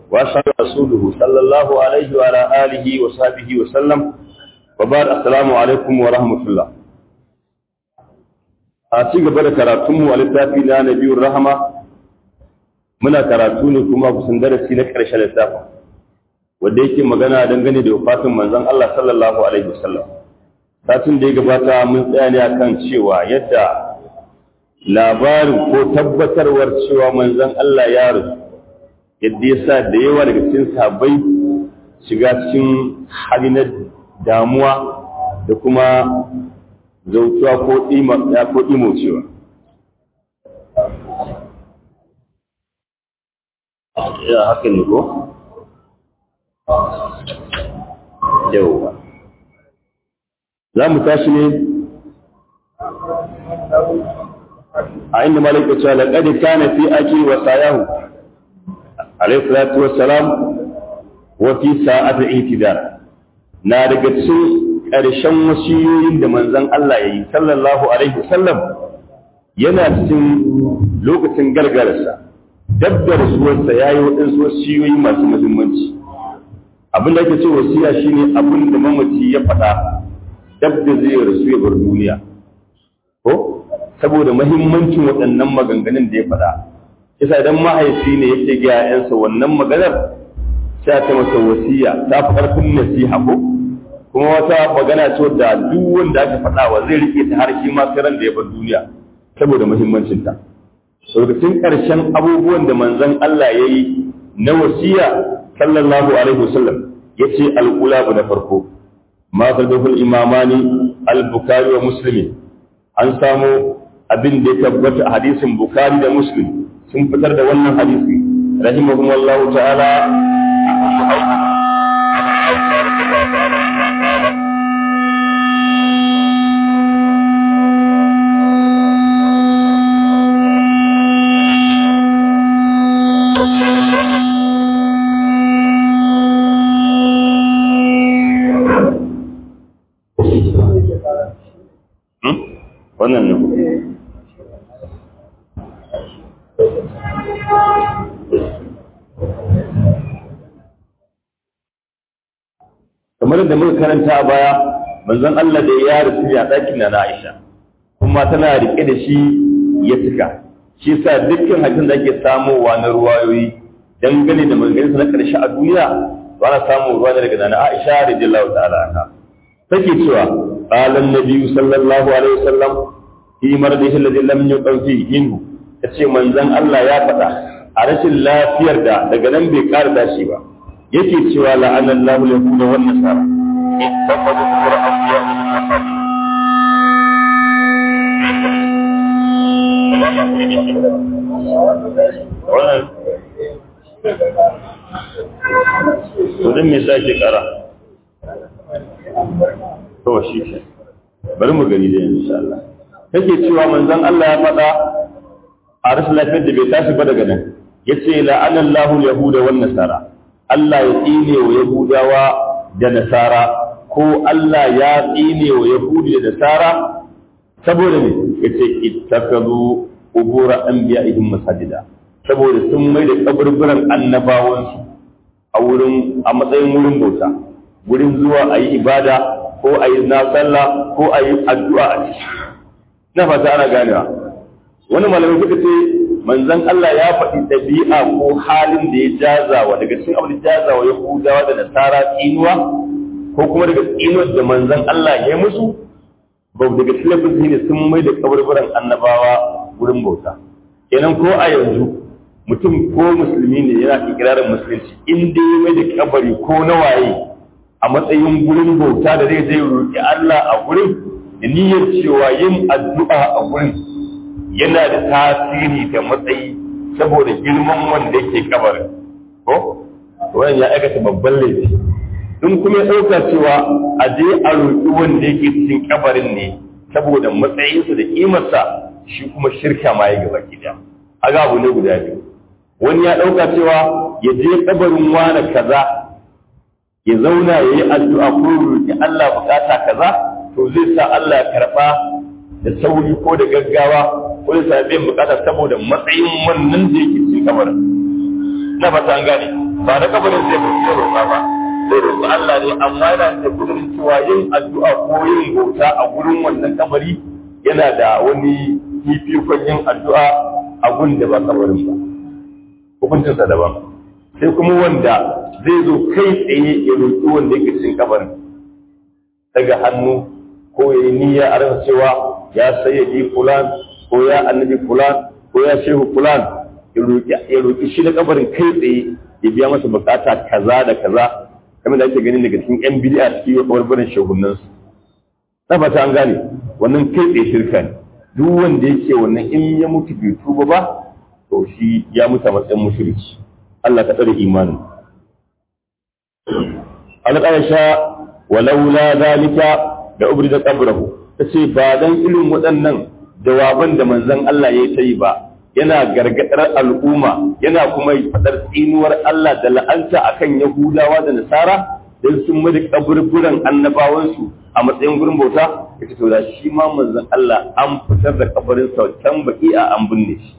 وأشهد رسوله صلى الله عليه وعلى آله وصحبه وسلم وبعد السلام عليكم ورحمة الله a ci gaba da karatunmu a littafi na nabiyun rahama muna karatu ne kuma kusan darasi na ƙarshen littafin wanda yake magana dangane da wafatin manzon Allah sallallahu alaihi wasallam satin da ya gabata mun tsaya ne akan cewa yadda labarin ko tabbatarwar cewa manzon Allah ya rasu yadda ya sa da yawa daga cikin sahabbai shiga cikin hali na damuwa da kuma zautuwa ko ya ko cewa. ya haka ne ko? yauwa za mu tashi ne a inda malaka cewa laƙadi kana fi ake wa sayahu alaihi salatu wassalam wa fi sa'atul itidar na daga cikin ƙarshen wasiyoyin da manzon Allah ya yi sallallahu alaihi wasallam yana cikin lokacin gargararsa dab da rasuwarsa ya yi waɗansu wasiyoyi masu muhimmanci abin da ake ce wasiya shine abin da mamaci ya faɗa dab da zai rasu ya bar duniya ko saboda muhimmancin waɗannan maganganun da ya faɗa kisa idan mahaifi ne yake ga 'ya'yansa wannan maganar sai ta masa wasiya ta fi ƙarfin nasiha ko kuma wata magana ce da duk wanda aka faɗa wa zai rike ta har shi ma sai ran da ya bar duniya saboda muhimmancin ta lokacin ƙarshen abubuwan da manzon Allah ya yi na wasiya sallallahu alaihi wasallam yace al-ulabu na farko ma fadahul imamani al-bukhari wa muslim an samu abin da ya tabbata a hadisin bukhari da muslim sun fitar da wannan hadisi rahimahumullahu ta'ala wannan ne kamar da muka karanta a baya manzon Allah da ya rasu ya ɗakin na Aisha kuma tana rike da shi ya cika shi sa dukkan hakin da ake samowa na ruwayoyi dangane da maganganunsa na ƙarshe a duniya ba na samun ruwa daga nana Aisha radiyallahu ta'ala anha take cewa qala an-nabi sallallahu alaihi wasallam fi maradihi alladhi lam yuqfi minhu tace manzon Allah ya faɗa a rashin lafiyar da daga nan bai ƙara dashi ba yake cewa la'ana Allahu yahuda wan nasara ittaqadu qur'an ya wannan to me sake kara to shi ke bari mu gani da insha Allah kake cewa manzon Allah ya faɗa a rashin lafiyar da bai tashi ba daga nan yace la'ana Allahu yahuda wan nasara Allah ya tsine wa yahudawa da nasara ko Allah ya tsine wa yahudi da nasara saboda me yace ittakazu ubura anbiya'ihim masajida saboda sun mai da kaburburan annabawansu a wurin a matsayin wurin bauta wurin zuwa a yi ibada ko a yi na sallah ko a yi addu'a a ciki na fata ana ganewa wani malamai suka ce manzon Allah ya faɗi ɗabi'a ko halin da ya jazawa daga cikin abin da jazawa ya hudawa da nasara tsinuwa ko kuma daga tsinuwar da manzon Allah ya yi musu ba daga cikin ne sun mai da kaburburan annabawa wurin bauta kenan ko a yanzu mutum ko musulmi ne yana ikirarin musulunci in dai mai da kabari ko na waye a matsayin gurin bauta da zai zai roƙi Allah a gurin da niyyar cewa yin addu'a a gurin yana da tasiri da matsayi saboda girman wanda yake kabarin ko wannan ya aikata babban laifi in kuma ya ɗauka cewa a je a roƙi wanda yake cikin kabarin ne saboda matsayinsa da ƙimarsa shi kuma shirka ma ya gaba gida aga abu ne guda biyu wani ya ɗauka cewa ya je kabarin wani kaza ya zauna ya yi addu'a ko roƙi Allah bukata kaza to zai sa Allah ya karɓa da sauri ko da gaggawa ko da sa biyan bukata saboda matsayin wannan da yake cikin kabarin na fata an gane ba da kabarin zai fi roƙa ba zai roƙi Allah ne amma yana da kudurin cewa yin addu'a ko yin bauta a gurin wannan kabari yana da wani fifikon yin addu'a a gun da ba kabarin ba hukuncinsa daban sai kuma wanda zai zo kai tsaye ya roƙi wanda yake cikin kabarin daga hannu ko ya yi niyya a rasa cewa ya sayyadi fulan ko ya annabi fulan ko ya shehu fulan ya roƙi shi na kabarin kai tsaye ya biya masa bukata kaza da kaza kamar da ake gani daga cikin yan bid'a cikin yau kabarbarin shehunan su na fata an gane wannan kai tsaye shirka ne duk wanda yake wannan in ya mutu bai tuba ba to shi ya mutu a matsayin mushriki Allah ka tsare imanin al-aisha walaula zalika da ubrida qabrahu tace ba dan irin waɗannan jawaban da manzon Allah ya ta yi ba yana gargadar al'umma yana kuma fadar tsinuwar Allah da la'anta akan Yahudawa da Nasara dan sun mada kaburburan annabawansu a matsayin gurin bauta yace to da shi ma manzon Allah an fitar da kabarin sa can baki a an binne shi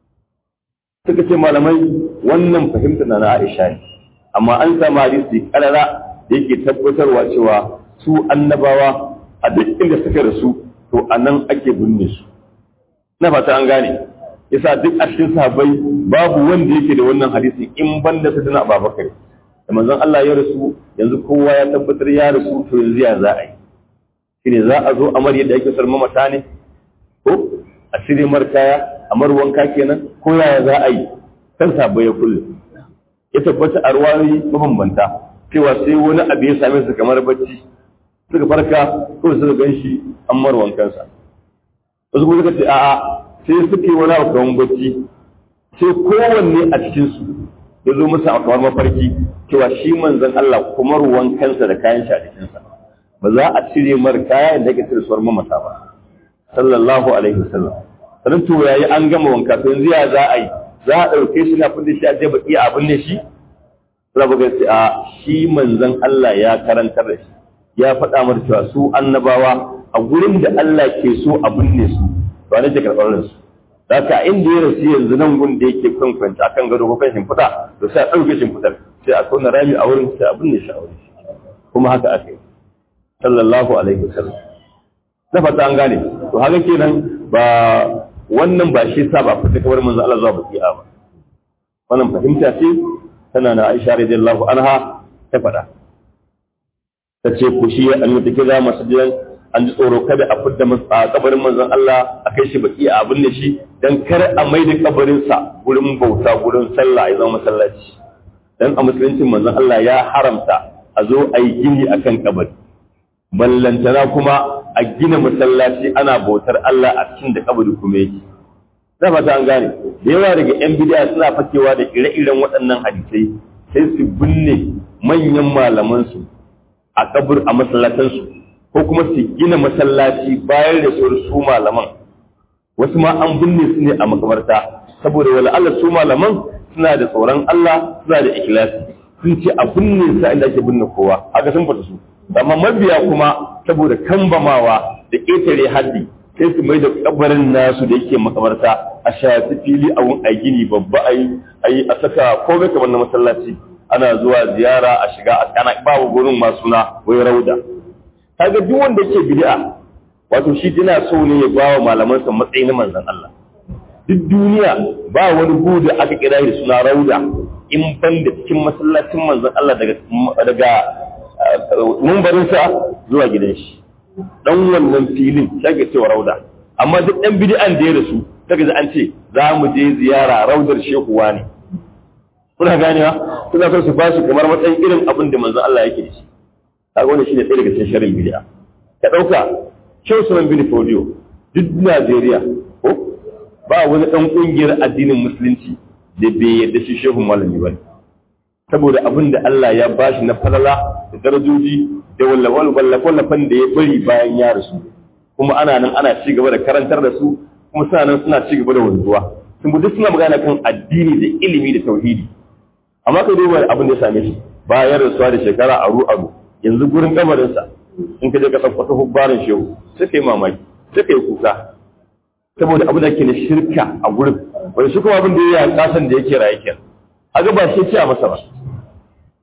suka ce malamai wannan fahimta na Aisha ne amma an samu hadisi karara da yake tabbatarwa cewa su annabawa a duk inda suka rasu to anan ake binne su na fata an gane yasa duk a cikin sahabbai babu wanda yake da wannan hadisi in banda su dana Abubakar da manzon Allah ya rasu yanzu kowa ya tabbatar ya rasu to yanzu ya za a yi shine za a zo amar yadda ake sarma mata ne ko a cire markaya amar wanka kenan ko yaya za a yi kan sahabbai ya kulle ya tabbata a ruwayoyi mabambanta cewa sai wani abu ya same su kamar bacci suka farka ko suka gan shi an mar wankansa wasu kuma suka ce a'a sai suke wani abu kamar bacci sai kowanne a cikinsu ya zo musu a kamar mafarki cewa shi manzon Allah kuma ruwan kansa da kayan shi a jikinsa ba za a cire mar kaya da yake cire suwar mamata ba sallallahu alaihi wasallam sanin to yayi an gama wanka to yanzu ya za a yi za a ɗauke shi na fidda shi a je baki a abin ne shi za ba sai a shi manzon Allah ya karantar da shi ya faɗa mar cewa su annabawa a gurin da Allah ke so a binne su ba ne ke karɓar su Daka inda ya rasu yanzu nan gun da yake kan kwanta akan gado ko kan shimfiɗa to sai a ɗauke shimfiɗar sai a tona rami a wurin sai a binne shi a wurin kuma haka aka yi sallallahu alaihi wasallam na fata an gane to haka kenan ba wannan ba shi sa ba fita kamar manzo Allah zuwa baki'a ba wannan fahimta ce tana na Aisha radiyallahu anha ta faɗa ta ce ku shi an yi take za masjidan an ji tsoro kada a fidda kabarin manzon Allah a kai shi baki a abin da shi dan kar a mai da kabarinsa gurin bauta gurin sallah ya zama masallaci dan a musuluncin manzon Allah ya haramta a zo a yi gini akan kabari ballantana kuma a gina masallaci ana bautar Allah a cikin da kabari kuma yake na fata an gane da yawa daga yan bid'a suna fakewa da ire-iren waɗannan hadisai sai su binne manyan malaman su a kabur a masallatansu ko kuma su gina masallaci bayan da su malaman wasu ma an binne su ne a makabarta saboda wala Allah su malaman suna da tsoron Allah suna da ikhlasi sun ce a binne su inda ake binne kowa haka sun fata su amma mabiya kuma saboda kambamawa da ƙetare haddi sai su mai da kabarin nasu da yake makabarta a shafi fili a wun a gini babba a yi a saka komai kamar na masallaci ana zuwa ziyara a shiga a kana babu gurin masu na wai rauda kaga duk wanda yake bid'a wato shi yana so ne ya ba wa malaman sa matsayi na manzon Allah duk duniya ba wani gu da aka kira da suna rauda in ban da cikin masallacin manzon Allah daga daga mumbarin sa zuwa gidan shi dan wannan filin shage cewa rauda amma duk ɗan bid'an da ya rasu daga an ce za mu je ziyara raudar shekuwa ne kuna ganewa suna son su bashi kamar matsayin irin abin da manzon Allah yake da shi kaga wannan shine ɗaya daga cikin sharrin bid'a ka dauka Shehu Sunan bin Fodio duk Najeriya ko ba wani dan kungiyar addinin musulunci da bai yarda shi shehu malami ba saboda abin da Allah ya bashi na falala da darajoji da wallafan wallafan da ya bari bayan ya rasu kuma ana nan ana ci gaba da karantar da su kuma suna nan suna ci gaba da wanzuwa sun duk suna magana kan addini da ilimi da tauhidi amma ka duba abin da ya same shi bayan rasuwa da shekara aru aru yanzu gurin kamarinsa in ka je ka tsakkwata hubbarin shehu sai ka yi mamaki sai ka yi kuka saboda abin da ke na shirka a gurin wani shi kuma abin da ya yi kasan da yake raye kenan a ga ba shi ce a masa ba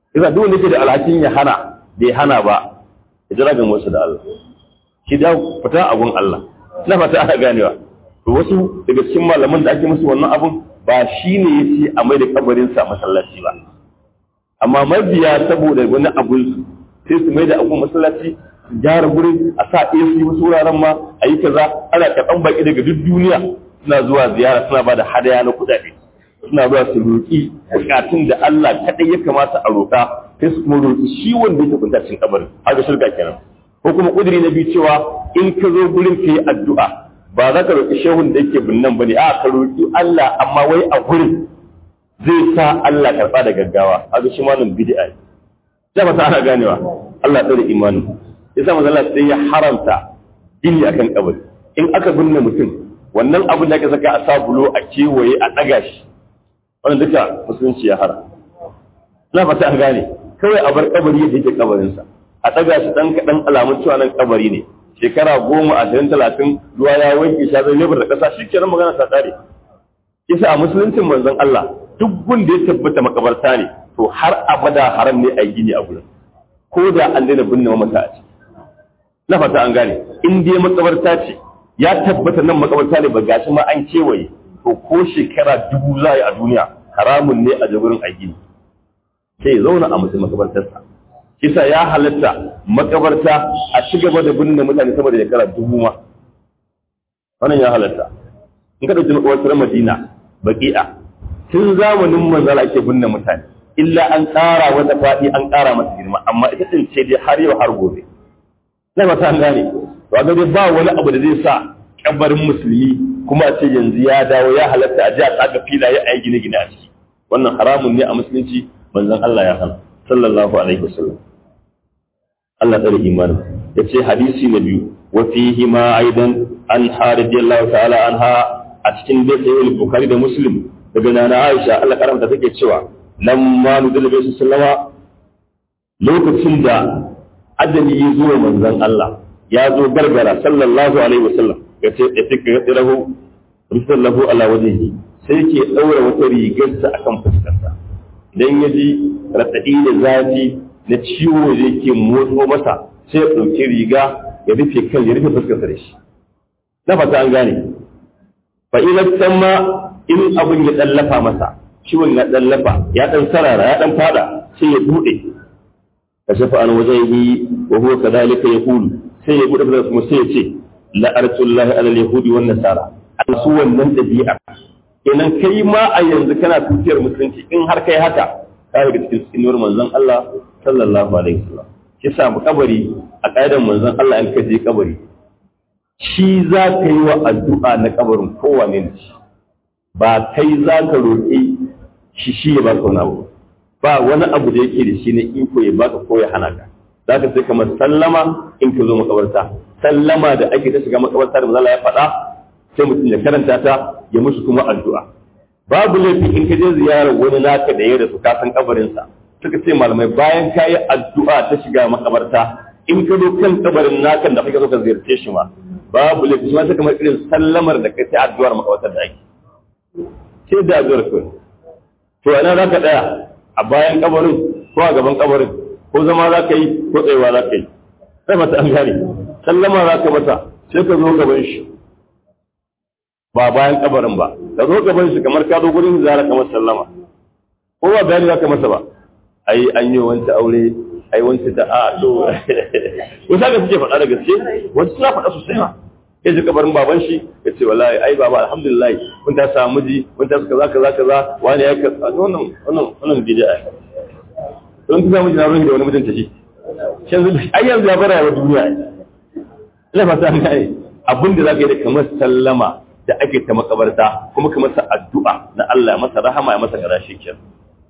yasa duk wanda ke da alhakin ya hana bai hana ba ya jira ga wasu da Allah shi da fita abun Allah ina fata ana ganewa to wasu daga cikin malaman da ake musu wannan abun ba shi ne ya ce a mai da kabarinsa masallaci ba amma mabiya saboda wani abu sai su mai da abu masallaci su gyara gurin a sa AC wasu wuraren ma a yi kaza ana karɓan baki daga duk duniya suna zuwa ziyara suna ba da hadaya na kuɗaɗe suna zuwa su roƙi bukatun da Allah kaɗai ya kamata a roƙa sai su kuma roƙi shi wanda yake kunta cikin kabarin haka shirka kenan ko kuma ƙudiri na biyu cewa in ka zo gurin ka yi addu'a ba za ka roƙi shehun da yake binnan ba ne a ka roƙi Allah amma wai a gurin zai sa Allah karɓa da gaggawa haka shi malam bid'a ne sai ba ta ana ganewa Allah tsare imanin yasa manzo Allah sai ya haramta gini akan kabari in aka binne mutum wannan abin da aka saka a sabulo a kewaye a ɗaga shi wannan duka musulunci ya hara na fata an gane kawai a bar kabari yadda yake kabarinsa a ɗaga shi ɗan kaɗan alamun cewa nan kabari ne shekara goma ashirin talatin ruwa ya wanke shi zai lebar da ƙasa shi kenan magana ta tsare kisa a musuluncin manzon Allah duk wanda ya tabbata makabarta ne to har abada haram ne a yi gini a gurin ko da an daina binne mamata a ciki na fata an gane in dai makabarta ce ya tabbata nan makabarta ne ba gashi ma an kewaye to ko shekara dubu za a yi a duniya haramun ne a jagurin a gini sai ya zauna a mutum makabartarsa kisa ya halatta makabarta a ci gaba da binne mutane sama da shekara dubu ma wannan ya halatta in ka ɗauki makabartar madina baki'a tun zamanin manzala ake binne mutane illa an ƙara wata faɗi an ƙara masa girma amma ita ɗin ce dai har yau har gobe na ba ta gane to a dai ba wani abu da zai sa kabarin musulmi kuma a ce yanzu ya dawo ya halatta a ji a tsaga filaye a yi gine-gine a ciki wannan haramun ne a musulunci manzon Allah ya hana sallallahu alaihi wasallam Allah tsare imanin ya ce hadisi na biyu wa fihi ma aidan an haridiyallahu ta'ala anha a cikin dai sahih bukhari da muslim daga nana Aisha Allah karamta take cewa lamma nudul bi sallama lokacin da ajali ya zo manzon Allah ya zo gargara sallallahu alaihi wasallam ya ce ya tika ya tsirahu risallahu ala wajhihi sai ke daura wata rigarsa akan fuskarsa idan ya ji raɗaɗi da zafi na ciwo da yake motso masa sai ya ɗauki riga ya rufe kan ya rufe fuskarsa da shi na fata an gane fa ina ma in abin ya ɗallafa masa ciwon ya ɗallafa ya ɗan sarara ya ɗan fada sai ya buɗe ka shafa an wajen yi wa huwa kadhalika yaqulu sai ya buɗe fuskarsa kuma sai ya ce la'artullahi ala yahudi wan nasara an su wannan dabi'a kenan kai ma a yanzu kana tutiyar musulunci in har kai haka ka daga cikin tsinuwar manzon Allah sallallahu alaihi wasallam ki samu kabari a ƙa'idar manzon Allah in ka je kabari shi za ka yi wa addu'a na kabarin kowane ne ba kai za ka roƙi shi shi ya baka wani abu ba wani abu da yake da shi ne iko ya baka ko ya hana ka za ka sai kamar sallama in ka zo makabarta sallama da ake ta shiga makabarta da manzon ya faɗa sai mutum ya karanta ta ya musu kuma addu'a babu laifi in ka je ziyarar wani naka da ya rasu ka san kabarinsa suka ce malamai bayan ka yi addu'a ta shiga makabarta in ka zo kan kabarin nakan da kake so ka ziyarce shi ma babu laifi shi ma kamar irin sallamar da kai sai addu'ar makabartar da ake sai da addu'ar kai to ina za ka tsaya a bayan kabarin ko a gaban kabarin ko zama za ka yi ko tsayawa za ka yi sai mata an gane sallama za ka masa sai ka zo gaban shi ba bayan kabarin ba ka zo gaban shi kamar ka zo gurin zara kamar sallama ko ba bayani zaka masa ba ai an yi wanta aure ai wanta ta a to wata ga suke faɗa da gaske wata suna faɗa sosai ma ya ji kabarin baban shi ya ce wallahi ai baba alhamdulillah kun ta samu miji kun ta kaza kaza kaza wani ya ka wannan wannan wannan bid'a don ta samu jinarin da wani mutunta shi yanzu ai yanzu ya bara wa duniya ina fata an kai abin da zaka yi da kamar sallama da ake ta makabarta kuma ka masa addu'a na Allah ya masa rahama ya masa garashi kenan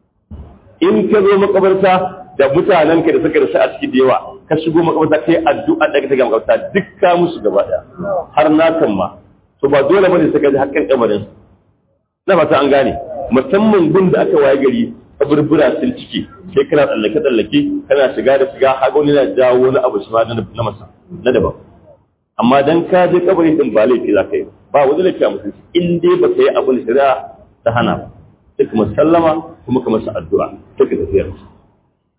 in ka zo makabarta da mutanen ka da suka rasu a ciki da yawa ka shigo makabarta kai addu'a da ka ga makabarta duk ka musu gaba daya har na kan ma to ba dole bane sai ka ji hakkan kabarin na fata an gane musamman gun da aka waye gari kaburbura sun ciki sai kana tsallake tsallake kana shiga da shiga har wani na jawo wani abu shi ma na masa na daban amma dan ka je kabari din ba laifi za ka yi ba wani laifi a musulunci in dai ba ka yi abin shari'a ta hana ba sai kuma sallama kuma ka masa addu'a sai ka tafiyar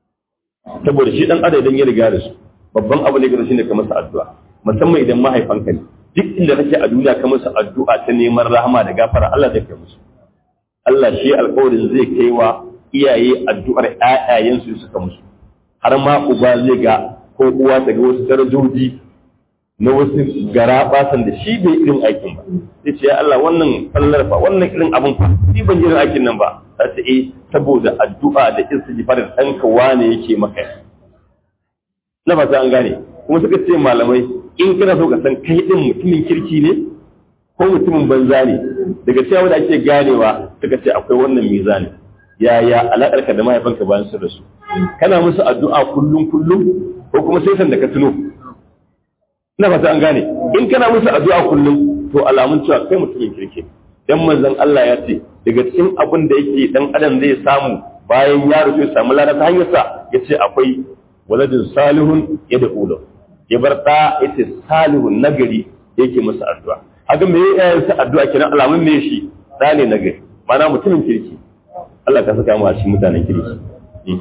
saboda shi dan adam idan ya riga da su babban abu ne ga shi ne ka masa addu'a musamman idan mahaifanka ne duk inda kake a duniya ka masa addu'a ta neman rahama da gafara Allah zai kai musu Allah shi alƙawarin zai kai wa iyaye addu'ar ƴaƴayensu suka musu har ma uba zai ga ko uwa ta ga wasu darajoji na wasu gara basan da shi bai irin aikin ba sai ce ya Allah wannan fallar fa wannan irin abin fa shi ban irin aikin nan ba ta ce eh saboda addu'a da istighfar da ɗanka wane yake maka na ba an gane kuma suka ce malamai in kana so ka san kai din mutumin kirki ne ko mutumin banza ne daga cewa da ake ganewa suka ce akwai wannan mizani yaya alaƙarka da mahaifanka bayan sun rasu kana musu addu'a kullum kullum ko kuma sai san da ka tuno ina fata an gane in kana musu addu'a kullum to alamun cewa kai mutumin kirki dan manzon Allah ya ce daga cikin abin da yake dan adam zai samu bayan ya rufe samu lada ta hanyar sa yace akwai waladin salihun ya da ulo ya bar da yace salihun nagari yake masa addu'a haka me yayin sa addu'a kenan alamun me shi da ne nagari mana mutumin kirki Allah ka saka mu a cikin mutanen kirki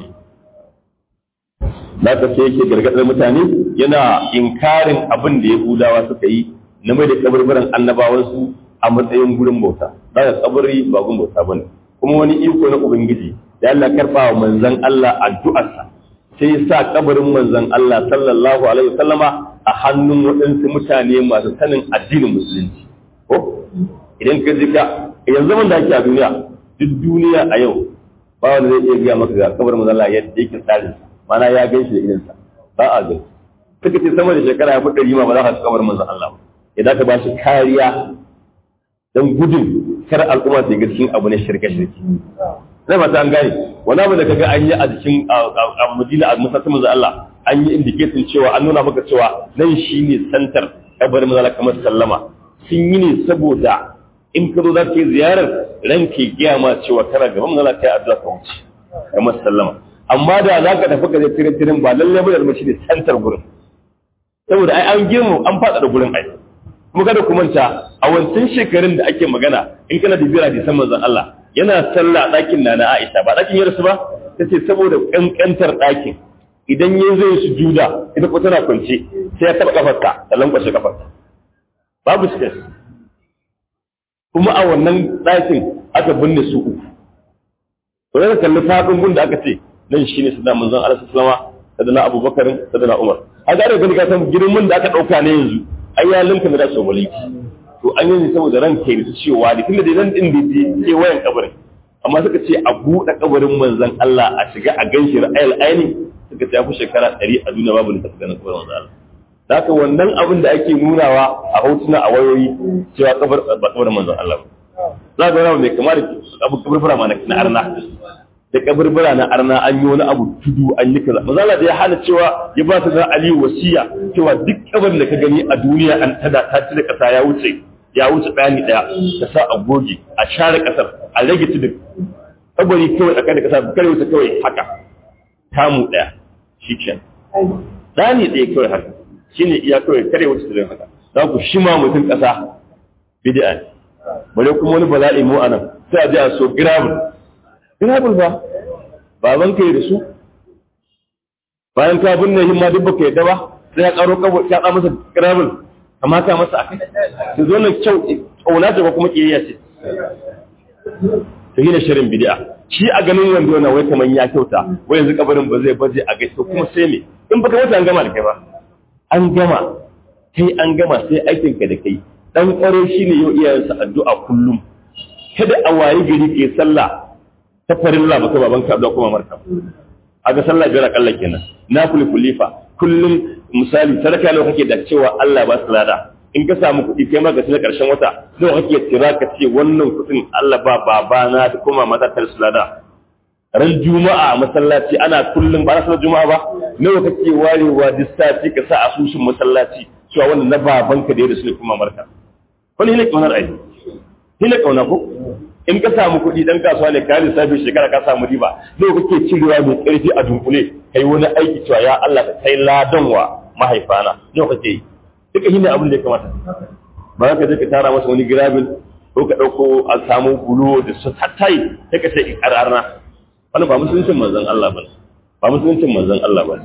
da ka sai yake gargadar mutane yana inkarin abin da Yahudawa suka yi na mai da kaburburan annabawansu a matsayin gurin bauta da ka kabari ba gurin bauta bane kuma wani iko na ubangiji da Allah karba wa manzon Allah addu'arsa sai ya sa kabarin manzon Allah sallallahu alaihi wasallama a hannun waɗansu mutane masu sanin addinin musulunci ko idan ka jika yanzu zaman da ake a duniya duk duniya a yau ba wanda zai iya gaya maka ga kabarin manzon Allah yadda yake tsarin mana ya gan shi da idansa ba a gani suka ce sama da shekara ya fi ɗari ma ba za ka ci kabarin manzon Allah ba idan ka ba shi kariya don gudun kar al'umma ta yi cikin abu na shirke-shirke na fata an gane wani abu da kaga an yi a jikin a madina a masassun manzo Allah an yi indicating cewa an nuna maka cewa nan shine santar kabarin manzo Allah kamar sallama sun yi ne saboda in ka zo za ka yi ziyarar ran ke gaya ma cewa kana gaban manzo Allah kai addu'a ka wuce kamar sallama amma da za ka tafi ka je tirin tirin ba lalle ba da shi ne santar gurin saboda ai an girmu an fada da gurin ai kuma kada ku manta a wancan shekarun da ake magana in kana da bira da san manzon Allah yana sallah a ɗakin na na Aisha ba ɗakin yarsu ba ta ce saboda ƙanƙantar ɗakin idan ya zai su juda ita ko tana kwance sai ya taɓa kafarta da lankwashe kafarta babu space kuma a wannan ɗakin aka binne su uku to da kalli faɗin gun da aka ce nan shine sada manzon Allah sallallahu alaihi wasallam Abubakar sadana Umar a ga da gani ka san girman da aka ɗauka ne yanzu ai ya linka da su mulki to an yi saboda ran kai su cewa da tunda da nan din da ke wayan kabarin amma suka ce a buɗe kabarin manzon Allah a shiga a ganshi ra'ayil aini suka ce fi shekara 100 a duniya babu da ganin kabarin manzon Allah haka wannan abin da ake nunawa a hotuna a wayoyi cewa kabar ba kabarin manzon Allah za ga wani mai kamar abu kaburbura ma na arna da kaburbura na arna an yi wani abu tudu an yi kaza manzon Allah da ya hana cewa ya ba su da Ali wasiya cewa duk kabarin da ka gani a duniya an tada ta ci da kasa ya wuce ya wuce bayani daya ta sa a goge a share kasar a rage tudun kabari kawai a da kasa kare wuce kawai haka tamu daya shi ke dani daya kawai haka shine iya kawai kare wuce tudun haka za ku shima mutum kasa bid'a ne bare kuma wani bala'i mu anan sai a ji a so gravel gravel ba baban ka yi da su bayan ka binne himma duk baka yadda ba sai ya karo kabo ya ka masa gravel kamata masa a kai su zo na kyau ƙauna ce ko kuma ƙiyayya ce ta gina shirin bidi'a shi a ganin wanda yana wai kamar ya kyauta wai yanzu kabarin ba zai baje a gaisa kuma sai me in baka mutu an gama da kai ba an gama kai an gama sai aikin ka da kai dan ƙwaro shine yau iyayensa addu'a kullum kada a wayi gari ke sallah ta farilla baka babanka addu'a kuma marka a ga sallah biyar akalla kenan na kulifa kullum misali sadaka nawa kake da cewa Allah ba su lada in ka samu kuɗi kai ma ka na ƙarshen wata nawa kake tira ka ce wannan kuɗin Allah ba babana da kuma mata ta su lada ran juma'a masallaci ana kullum ba na juma'a ba nawa kake warewa duk sati ka sa asusun masallaci cewa wannan na babanka da ya da su ne kuma marka wani ne kaunar ai ne kauna ko in ka samu kuɗi dan kasuwa ne ka lissafi shekara ka samu riba nawa kake cirewa mai ƙarfi a dunkule kai wani aiki cewa ya Allah ka kai ladan wa mahaifana nawa kake yi duka shine abin da ya kamata ba ka je ka tara masa wani girabin ko ka ɗauko a samu bulo da su tattai sai ka ce ƙararna wani ba musuncin manzon Allah ba ba musuluncin manzon Allah ba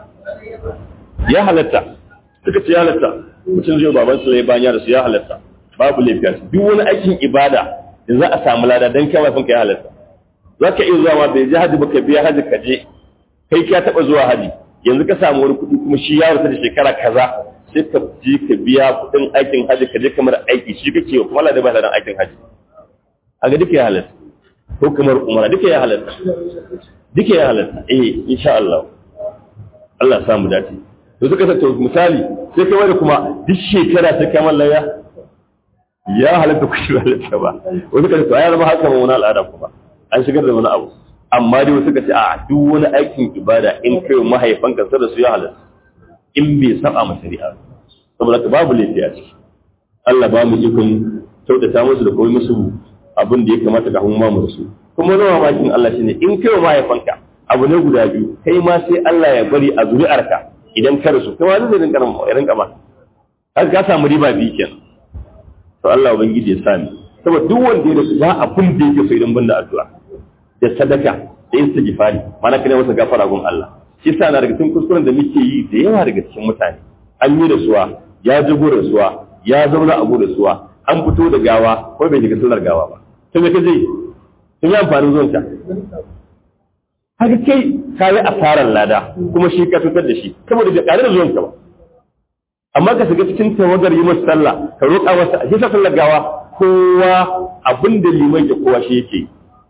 ya halatta suka ce ya halatta mutum zai baban su lai bayan da su ya halatta babu lafiya duk wani aikin ibada da za a samu lada dan kai mafinka ya halatta za ka iya zuwa ma bai je haji ba ka biya haji ka je kai ka taɓa zuwa haji yanzu ka samu wani kuɗi kuma shi ya rasa da shekara kaza sai ka je ka biya kuɗin aikin haji ka je kamar aiki shi kake wa kuma da ba da aikin haji a ga duka ya halatta ko kamar umara duka ya halatta duka ya halatta eh insha Allah Allah samu dace to suka sa misali sai kai wani kuma duk shekara sai kai mallaya ya halatta ku shi halatta ba wani ka ce ya zama haka wani al'ada kuma an shigar da wani abu amma dai wasu ka ce a duk wani aikin ibada in kai mahaifanka sa da su ya halatta in bai saba ma shari'a saboda ka babu laifi a ciki Allah ba mu ikon kyautata musu da koyi musu abin da ya kamata ka humma mu su kuma wani mamakin Allah shine in kai mahaifanka abu ne guda biyu kai ma sai Allah ya bari a zuri'arka idan ka rasu kai ma zai rinka ya rinka ma har ka samu riba biyu kenan to Allah ubangiji ya sani saboda duk wanda ya rasu ba abin da yake so idan banda addu'a da sadaka da istighfari mana kana masa gafara gun Allah shi yasa na daga cikin kuskuren da muke yi da yawa daga cikin mutane an yi rasuwa ya jago rasuwa ya zauna a da suwa an fito da gawa ko bai shiga sallar gawa ba to me kaje sun yi amfanin zuwan ka haka kai ka yi asarar lada kuma shi ka fitar da shi saboda bai ƙare da zuwan ka ba amma ka shiga cikin tawagar yi masa sallah ka roƙa masa a shi sallar gawa kowa abin da liman ya kowa shi yake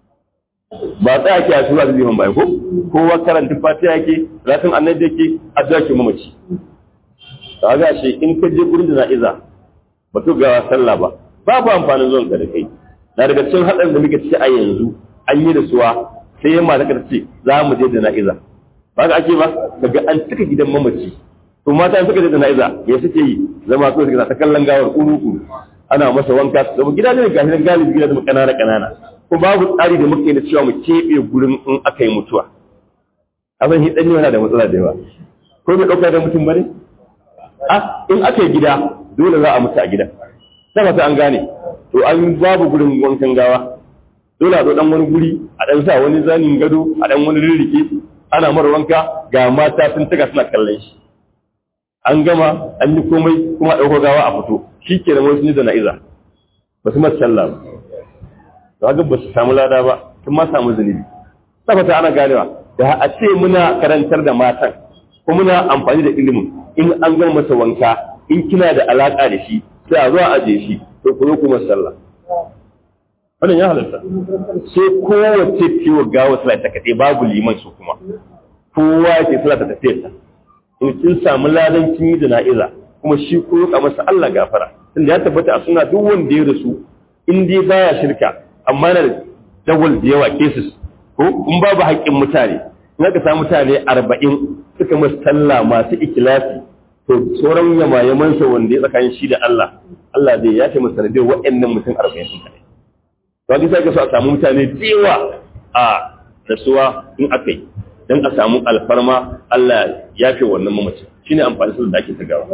ba tsaya ke a tura da liman ba ko kowa karanta fatiha yake zafin annabi yake addu'a ke mamaci kaga shi in ka je gurin jana'iza ba to gawa sallah ba babu amfanin zuwan ka da kai na daga cikin haɗarin da muke ciki a yanzu an yi da suwa sai yamma ta ce za mu je jana'iza ba ka ake ba daga an cika gidan mamaci to mata suka je jana'iza ya suke yi zama ko suka ta kallon gawar kuru ana masa wanka saboda gida ne ga gidan galibi gida da kanana kanana ko babu tsari da muke da cewa mu keɓe gurin in aka yi mutuwa abin hidan yana da matsala da yawa ko bai ɗauka da mutum bane a in aka yi gida dole za a mutu a gidan sai ta an gane to an babu gurin wankan gawa dole a zo dan wani guri a dan sa wani zanin gado a dan wani rirrike ana mara wanka ga mata sun tuka suna kallon shi an gama an yi komai kuma ɗauko gawa a fito shi ke da wasu da na'iza ba su masu sallah ba ga ba su samu lada ba sun ma samu zunubi tabbata ana ganewa da a ce muna karantar da matan ko muna amfani da ilimin in an gama masa wanka in kina da alaka da shi sai a zo a aje shi to ku zo kuma sallah wannan ya halatta sai kowace ciwo gawa sallah ta kaɗai babu liman su kuma kowa ke sallah ta tafiyar ta in kin samu ladan kin yi jana'iza kuma shi ko roƙa masa Allah gafara tunda ya tabbata a suna duk wanda ya rasu in dai baya shirka amma na dawal da yawa cases ko in babu haƙƙin mutane in aka samu mutane arba'in suka masa sallah masu ikilasi to sauran yamayamansa wanda ya tsakanin shi da Allah Allah zai ya ce masa sanadiyar waɗannan mutum arba'in sun kaɗai to haka sai ka so a samu mutane da yawa a rasuwa in aka yi don a samu alfarma Allah ya fi wannan mamaci shi ne amfani su da ake ta gawa.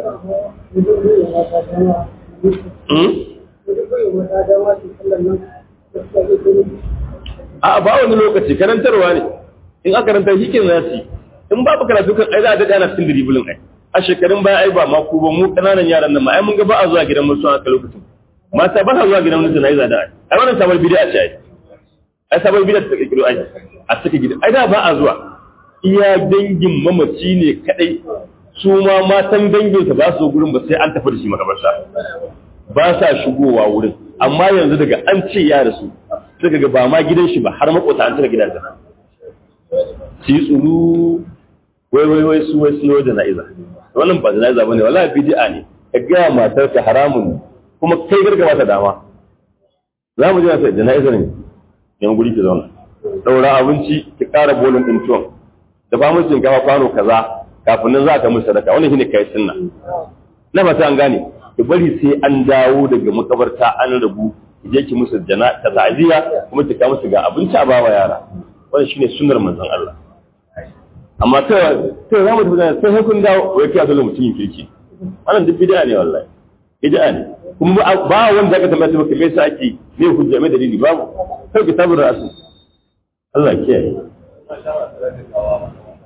A ba wani lokaci karantarwa ne in aka karanta shi ke nasi in babu karatu kan ai za a daɗa ana cikin diribulin ai a shekarun baya ai ba ma ku ba mu ƙananan yaran nan ma ai mun ga ba a zuwa gidan musu a lokacin mata ba a zuwa gidan musu na yi zada ai ai wannan sabon bidiyo ce ai ai sabon bidiyo ta kirkiro ai a cikin gidan ai da ba a zuwa iya dangin mamaci ne kadai su ma matan danginsa ba su gurin ba sai an tafi da shi makabarta ba sa shigowa wurin amma yanzu daga an ce ya rasu suka ga ba ma gidan shi ba har makota an cika gidansa su yi tsuru wai wai wai su wai su da na'iza wannan ba jana'iza bane wallahi bid'a ne ka ga matar ka haramun ne kuma kai garga mata dama za mu je na jana'iza ne yan guri ki zauna daura abinci ki ƙara bolin ɗin tuwon da ba mutum kafa kwano kaza kafin nan za ka musu sadaka wannan shine kai sunna na fata an gane ki bari sai an dawo daga makabarta an rabu ki je ki musu jana ta ta'ziya kuma ki ka musu ga abinci a bawa yara wannan shine sunnar manzon Allah amma ta ta za mu tafi sai kun dawo wai kai dole mutum kirki wannan duk bid'a ne wallahi bid'a ne kuma ba wanda ka tambaya maka me yasa ake me hujja me dalili babu kai kitabur rasul Allah kiyaye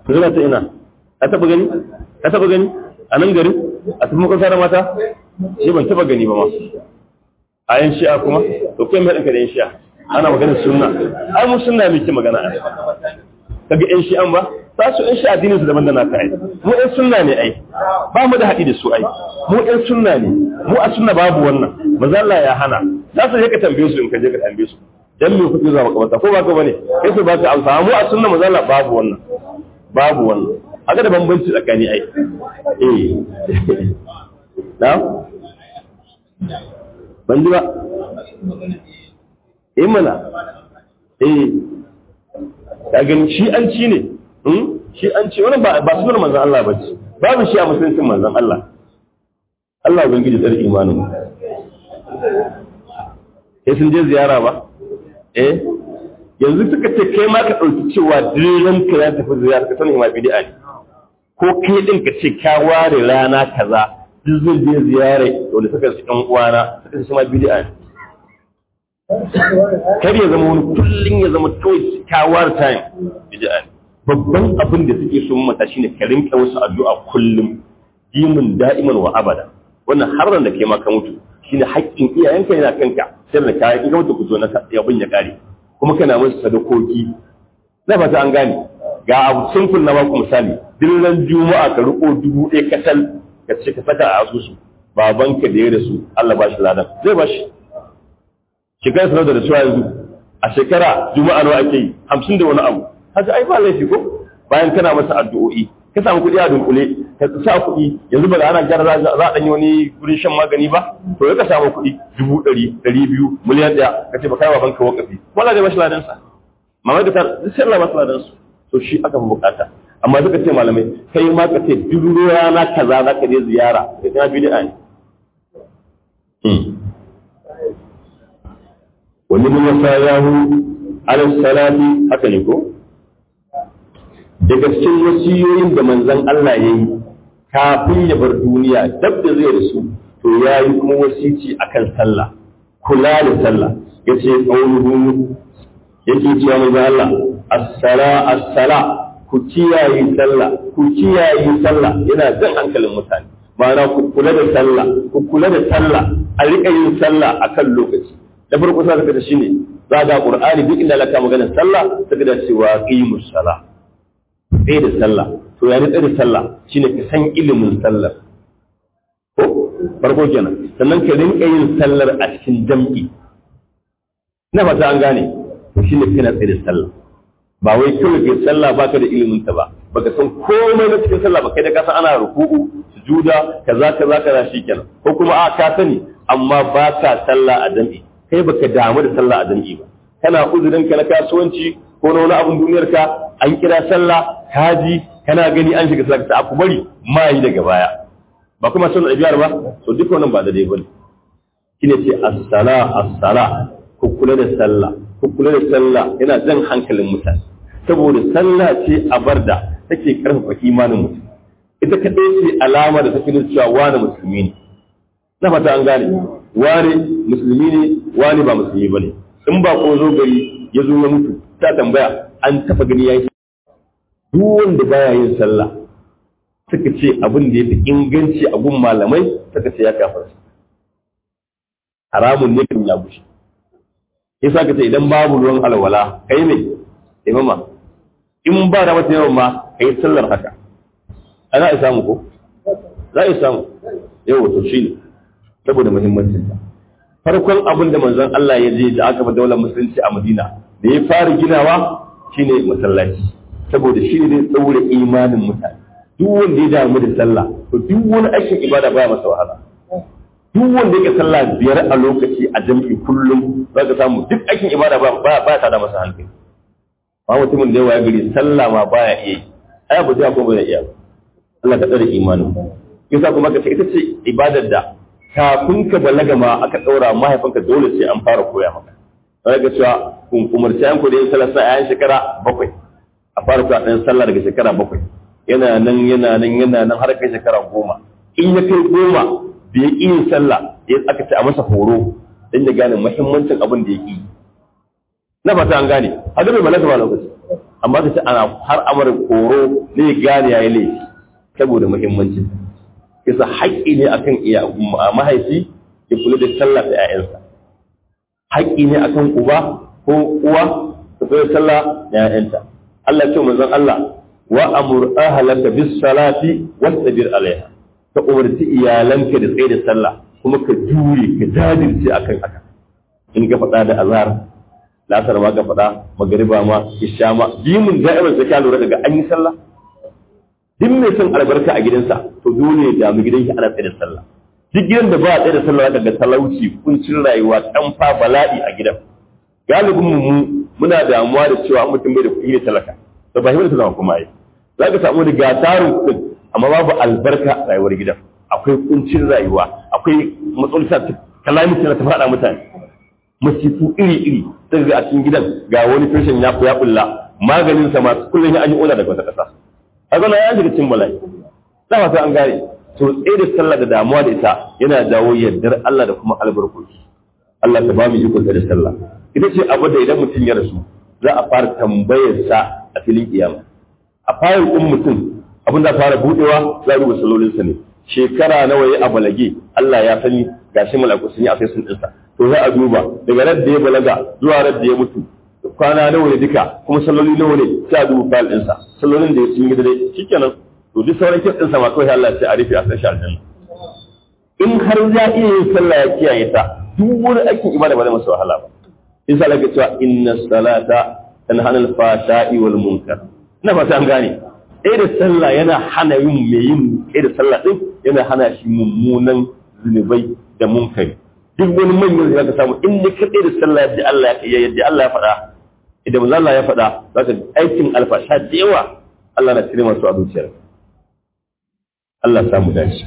zuwa ta ina ka taba gani ka taba gani a nan garin a tafi makwasa da mata shi ban taba gani ba ma a yan shi'a kuma to kai mai ɗinka da yan shi'a ana magana sunna ai mu sunna muke magana a kaga yan shi'an ba ta su yan shi'a addinin su daban da naka ai mu yan sunna ne ai ba mu da haɗi da su ai mu yan sunna ne mu a sunna babu wannan manzo Allah ya hana za su je ka tambaye su in ka je ka tambaye su dan me kuke zuwa makabarta ko ba ka bane kai su ba ka amsa mu a sunna manzo Allah babu wannan babu wannan haka da bambanci tsakani ai eh na ban ji ba eh mana eh ka gani shi an ci ne shi an ci wannan ba ba sunan manzon Allah ba ce babu shi a musulunci manzon Allah Allah ubangiji tsare imanin mu sai sun je ziyara ba eh yanzu suka ce kai ma ka ɗauki cewa diren ka ya tafi ziyara ka sani ma bid'a ne ko kai din ka ce ka ware rana kaza duk zai je ziyara wanda suka ci ɗan uwana suka ce ma bid'a ne kar ya zama wani kullum ya zama kawai ka ware time bid'a ne babban abin da suke so mata shine ka rinka wasu addu'a kullum dimin da'iman wa abada wannan har da kai ma ka mutu shine haƙƙin iyayenka yana kanka sai da kayan in ka mutu ku zo na abin ya kare kuma kana musu sadakoki na fata an gane ga abu simple na baku misali dillan juma'a ka riko dubu ɗaya katal ka ce ka saka a asusu babanka da ya rasu Allah ba shi ladan zai ba shi shekara sanar da rasuwa yanzu a shekara juma'a nawa ake yi hamsin da wani abu haka ai ba laifi ko bayan kana masa addu'o'i ka samu kuɗi a dunkule ka sa kuɗi yanzu ba da ana gyara za a ɗanyi wani wurin shan magani ba to ya ka samu kuɗi dubu ɗari ɗari biyu miliyan ɗaya ka ce ba kai baban ka wakafi wala zai bashi ladan sa mamai da ta duk sai Allah basu ladan su to shi aka fi bukata amma suka ce malamai kai ma ka ce duk rana kaza za ka je ziyara ka kana bid'a ne wani mun wasayahu ala salati haka ne ko daga cikin wasiyoyin da manzon Allah ya yi kafin ya bar duniya dab da zai rasu to ya yi kuma wasici akan sallah kula da sallah ya ce ƙaunuhu yake cewa manzon Allah as-sala as-sala ku kiyaye sallah ku kiyaye sallah yana jan hankalin mutane ma'ana ku kula da sallah ku kula da sallah a riƙa yin sallah akan lokaci da farko sa ka da shine za ga qur'ani duk inda laka magana sallah saka da cewa qimus salah tsaye da sallah to ya tsaye da sallah shine ka san ilimin sallar ko farko kenan sannan ka rinka yin sallar a cikin jam'i na fata an gane to shine kana tsaye da sallah ba wai kawai kai sallah baka da ilimin ta ba baka san komai na cikin sallah ba kai da ka san ana ruku'u sujuda kaza kaza kaza shikenan ko kuma a ka sani amma ba ka sallah a jam'i kai baka damu da sallah a jam'i ba kana uzurin ka na kasuwanci ko na wani abun duniyar ka an kira sallah kaji kana gani an shiga sallah ta ku bari ma yi daga baya ba kuma sun ɗabi'ar ba to duka wannan ba da dai bane shine ce as-sala as-sala ku kula da sallah ku kula da sallah yana jan hankalin mutane saboda sallah ce a barda take karfafa imanin mutum ita kadai ce alama da take nuna cewa wani musulmi ne na fata an gane wani musulmi ne wani ba musulmi bane in ba ko zo gari ya zo ya mutu ta tambaya an taɓa gani ya yi duk wanda baya yin sallah suka ce abin da ya fi inganci a gun malamai suka ce ya kafar haramun ne kan ya bushe yasa ka ce idan babu ruwan alwala kai ne imama in ba da mata yawan ma kai sallar haka ana a samu ko za a samu yau to shi ne saboda muhimmancin ta farkon abin da manzon Allah ya je da aka ba daular musulunci a Madina da ya fara ginawa shine masallaci saboda shi ne tsaure imanin mutane duk wanda ya damu da sallah to duk wani aikin ibada baya masa wahala duk wanda yake sallah biyar a lokaci a jam'i kullum za ka samu duk aikin ibada ba ba ta da masa hankali ba mutumin da yawa ya gari sallah ma baya iya yi ai ba zai ko ba zai iya ba Allah ka tsare imanin yasa kuma ka ce ita ce ibadar da kafin ka balaga ma aka daura mahaifinka dole sai an fara koya maka sai ga cewa kun umarci an ku da yin sallah sai ayan shekara bakwai a fara kuwa ɗan sallah daga shekara bakwai yana nan yana nan yana nan har kai shekara goma in ya kai goma da ya yin sallah ya aka ce a masa horo dan ya gane muhimmancin abin da ya yi na fata an gane a bai malaka ba lokaci amma ka ce ana har amara koro ne gane yayi laifi saboda muhimmancin kisa haƙƙi ne akan iya mahaifi ya kula da sallah da 'ya'yansa haƙƙi ne akan uba ko uwa ta kula da sallah da 'ya'yanta Allah ya ce manzon Allah wa amur ahlaka bis salati wastabir alaiha ka umarci iyalanka da tsaye da sallah kuma ka jure ka jajirce akan haka in ka faɗa da azhar lasar ma ka faɗa magariba ma isha ma bimun da'iman sai ka lura daga an yi sallah duk mai son albarka a gidansa to dole ya damu gidan shi ana tsaye da sallah duk gidan da ba a tsaye da sallah zaka ga talauci kuncin rayuwa fa bala'i a gidan galibin mu muna damuwa da cewa mutum bai da kuɗi ne talaka to ba shi ne zama kuma yi za ka samu da gatarin kuɗin amma babu albarka a rayuwar gidan akwai kuncin rayuwa akwai matsalolin kalamiti na ta faɗa mutane masifu iri-iri sai ga a cikin gidan ga wani fashin ya ya bulla maganin sa masu kullum ya an yi oda daga wata ƙasa a zana ya shiga cikin bala'i dama sai an gane to tsaye da sallah da damuwa da ita yana dawo yardar Allah da kuma albarkoki Allah ta ba mu iko da sallah ita ce abu da idan mutum ya rasu za a fara tambayar sa a filin kiyama a fayar ɗin mutum abin da fara budewa za a duba salolinsa ne shekara nawa ya a balage Allah ya sani gashi malaku sun yi a sai sun ɗinsa to za a duba daga ran da ya balaga zuwa ran da ya mutu kwana nawa ne duka kuma salloli nawa ne sai a duba fayil ɗinsa sallolin da ya sun yi dare shikenan to duk sauran kis ɗinsa ma kawai Allah sai a rufe a san shi aljanna in har ya iya yin sallah ya kiyaye ta duk wani aikin ibada ba zai masa wahala ba in sa laka cewa inna salata tanha anil fashai wal munkar ina fata an gane ɗaya da sallah yana hana yin mai yin ɗaya da sallah ɗin yana hana shi mummunan zunubai da munkari duk wani manyan da ka samu in ne kaɗai da sallah yadda Allah ya yadda Allah ya faɗa idan manzo Allah ya faɗa za ka aikin alfasha da yawa Allah na cire masu a zuciyar Allah ya samu dace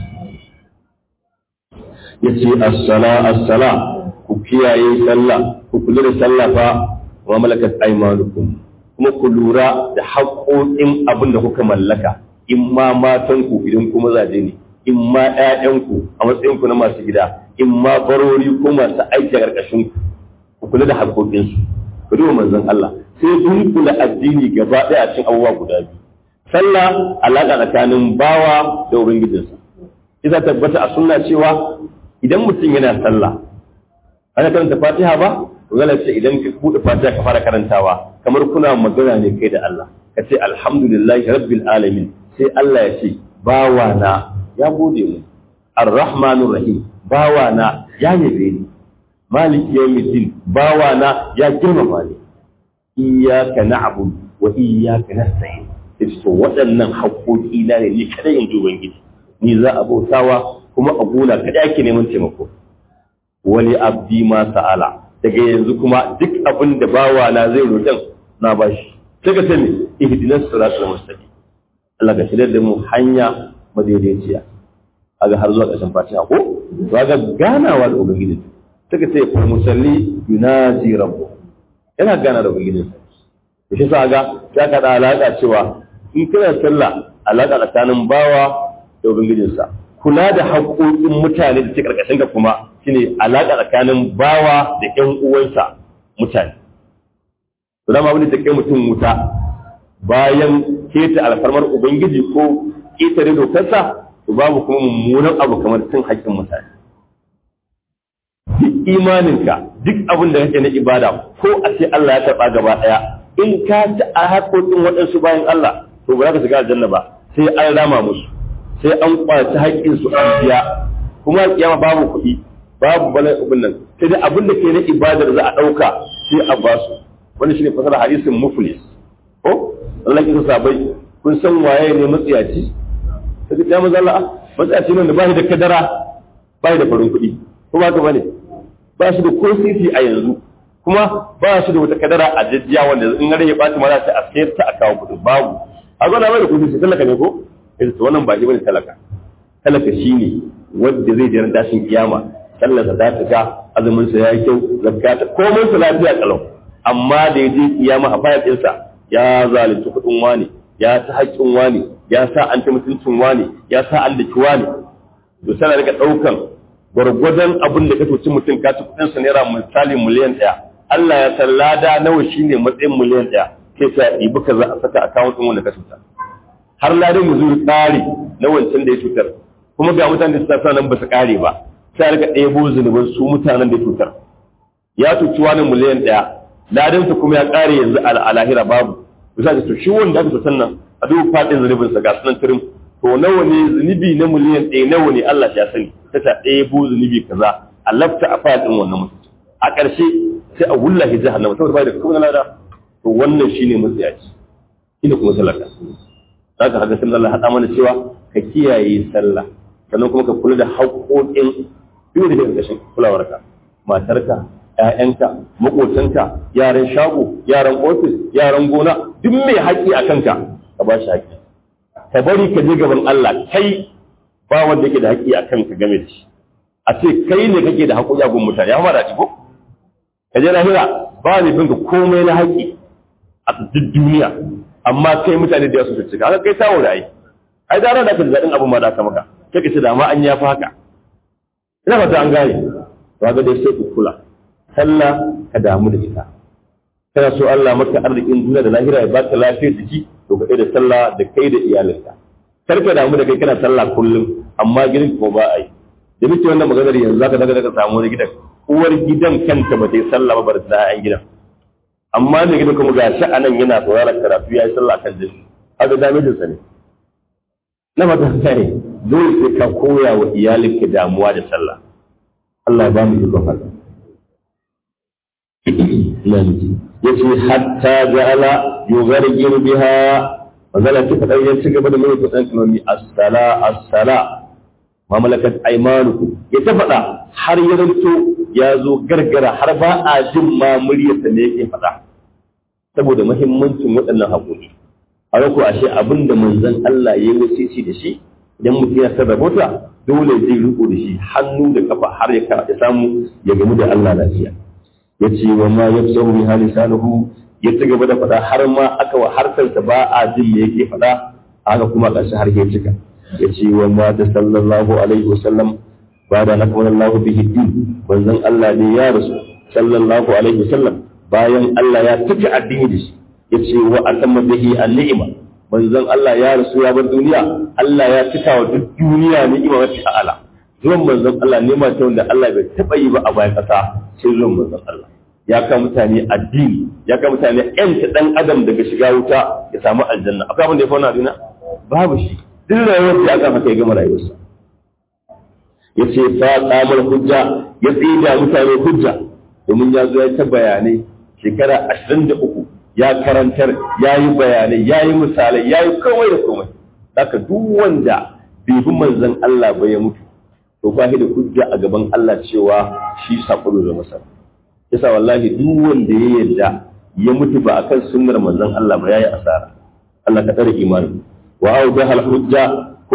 yace as-sala as-sala ku kiyaye sallah ku kula da sallah fa wa malakat aymanukum kuma ku lura da haƙoƙin abin da kuka mallaka in ma matanku idan kuma zaje ne in ma ‘ya'yanku a matsayinku na masu gida in ma barori ko masu aiki a ƙarƙashin ku kula da haƙoƙinsu ku duba manzon Allah sai kun kula addini gaba ɗaya a cikin abubuwa guda biyu sallah alaƙa tsakanin bawa da ubangijinsa isa tabbata a sunna cewa idan mutum yana sallah ana karanta fatiha ba magana ce idan ka buɗe fatiha ka fara karantawa kamar kuna magana ne kai da Allah ka ce alhamdulillahi rabbil alamin sai Allah ya ce bawa na ya gode mu arrahmanur rahim bawa na ya yabe ni maliki yawmiddin bawa na ya girmama ni iyyaka na'budu wa iyyaka nasta'in sai to waɗannan haƙoƙi na ne ni kada in ji ubangiji ni za a bautawa kuma a gona kada ake neman taimako wani abdi ma sa'ala daga yanzu kuma duk abin da bawa na zai roƙen na bashi sai ka sani ihdinas siratal mustaqim Allah ka shirya da mu hanya madaidaiciya aga har zuwa ƙarshen fatiha ko to ga ganawa da ubangiji sai ka ce fa musalli yunaji rabbu yana gana da ubangiji to shi sa ga ya ka da alaka cewa in kana sallah alaka tsakanin bawa da ubangijinsa kula da haƙoƙin mutane da ke ƙarƙashin ka kuma shine alaƙa tsakanin bawa da ƴan uwansa mutane. To dama abin da ta kai mutum wuta bayan keta alfarmar Ubangiji ko ƙetare dokarsa to babu kuma mummunan abu kamar cin haƙƙin mutane. Duk imaninka duk abin da kake na ibada ko a ce Allah ya taɓa gaba ɗaya in ka ci a haƙoƙin waɗansu bayan Allah to ba za ka shiga aljanna ba sai an rama musu. sai an kwaci haƙƙin su an biya kuma kiyama babu kuɗi babu bala abin nan sai dai abin da ke na ibadar za a ɗauka sai a ba su wani shine fasara hadisin muflis ko Allah kisa sabai kun san waye ne matsiyaci sai ya maza Allah matsiyaci ne da ba shi da kadara ba shi da farin kuɗi ko ba ka bane ba shi da ko sisi a yanzu kuma ba shi da wata kadara a jajjiya wanda in gare ya ɓaci ma za ta a sayar ta a kawo kuɗi babu a zo na mai da kuɗi sai talaka ne ko sai wannan ba bane talaka talaka shine wanda zai jira dashin kiyama sallar sa ta ga azumin sa yayi kyau zakata komai sa lafiya kalau amma da yaje kiyama a fayar ɗinsa ya zalunci kuɗin wani ya ta haƙƙin wani ya sa an ta mutuncin wani ya sa an daki wani to sai rika ɗaukan gwargwadon abin da ka toci mutum ka ci kuɗin sa naira misali miliyan ɗaya Allah ya san lada nawa shine matsayin miliyan ɗaya sai ta ɗibi ka za a saka akawun ɗin wanda ka cuta har ladan mu zuwa tsari na wancan da ya cutar kuma ga mutanen da suka sa nan ba su ƙare ba sai rika ɗebo zunuban su mutanen da ya cutar ya cuci wani miliyan ɗaya ladan su kuma ya ƙare yanzu a lahira babu bisa da to shi wanda aka cutar nan a duk faɗin zunubinsa ga sunan tirim to nawa ne zunubi na miliyan ɗaya nawa ne Allah ya sani ta ta ɗebo zunubi kaza a lafta a faɗin wannan mutum a ƙarshe sai a wulla shi jahannama saboda bai da kuma lada to wannan shine matsayaci shine kuma salaka zaka haka sai Allah hada mana cewa ka kiyaye sallah sannan kuma ka kula da haƙoƙin duk da ƙarƙashin kulawarka matarka ƴaƴanka maƙotanka yaran shago yaran ofis yaran gona duk mai haƙƙi a kanka ka ba shi haƙƙi ka bari ka je gaban Allah kai ba wanda yake da haƙƙi a kanka game da shi a ce kai ne kake da haƙoƙi a gun mutane ya fara ci ko ka je lahira ba ne binka komai na haƙƙi a duk duniya amma kai mutane da yasu cika haka kai samu da ai ai da ran da ka zaɗin abin ma da aka maka sai ka ce da ma an yafi haka ina fata an gane to ga dai sai ku kula sallah ka damu da ita kana so Allah maka arzikin duniya da lahira ya baka lafiyar jiki to ka da sallah da kai da iyalinka kar ka damu da kai kana sallah kullum amma gidan ko ba a yi da muke wannan maganar yanzu zaka daga daga samu wani gidan uwar gidan kanta ba ta yi sallah ba bar da ayan gidan amma ne gidan kuma ga shi anan yana sauraron karatu ya yi sallah kan jini haka damijin sa ne na fata sai dole sai ka koya wa iyalinka damuwa da sallah Allah ya ba mu ikon haka yace hatta ja'ala yughargir biha magana ta fadar ya ci gaba da mai kudan kalmomi as-sala as-sala ma malakat aymanukum ya ta faɗa har ya zanto ya zo gargara har ba a jin ma muryarsa ne yake faɗa saboda muhimmancin waɗannan haƙoƙi a rako ashe abin da manzon Allah ya yi wasici da shi idan mutum ya sarrafa ta dole zai riko da shi hannu da kafa har ya samu ya gamu da Allah lafiya ya ce wa ma yafsahu bi halisanuhu ya ci gaba da faɗa har ma aka wa harsarsa ba a jin me yake faɗa haka kuma ƙarshe har ya cika ya ce wa ma ta sallallahu alaihi wasallam ba da na kamar Allah bihi din manzon Allah ne ya rasu sallallahu alaihi wasallam bayan Allah ya tafi addini da shi ya ce wa atamma bihi an-ni'ma manzon Allah ya rasu ya bar duniya Allah ya cika wa duk duniya ni'ima wacce ala zuwan manzon Allah ne ma ta wanda Allah bai taɓa yi ba a bayan ƙasa sai zuwan manzon Allah ya ka mutane addini ya ka mutane yanta dan adam daga shiga wuta ya samu aljanna akwai abin da ya fauna duniya babu shi duk rayuwar da aka haka ya gama rayuwarsa ya ce fa tsamar hujja ya tsida mutane hujja domin ya zo ya ta bayanai shekara ashirin da uku ya karantar ya yi bayanai ya yi misalai ya yi komai da komai haka duk wanda bai bi manzon Allah ba ya mutu to ba da hujja a gaban Allah cewa shi sako da masa yasa wallahi duk wanda ya yarda ya mutu ba akan sunnar manzon Allah ba yayi asara Allah ka tsare imani wa awdaha hujja ko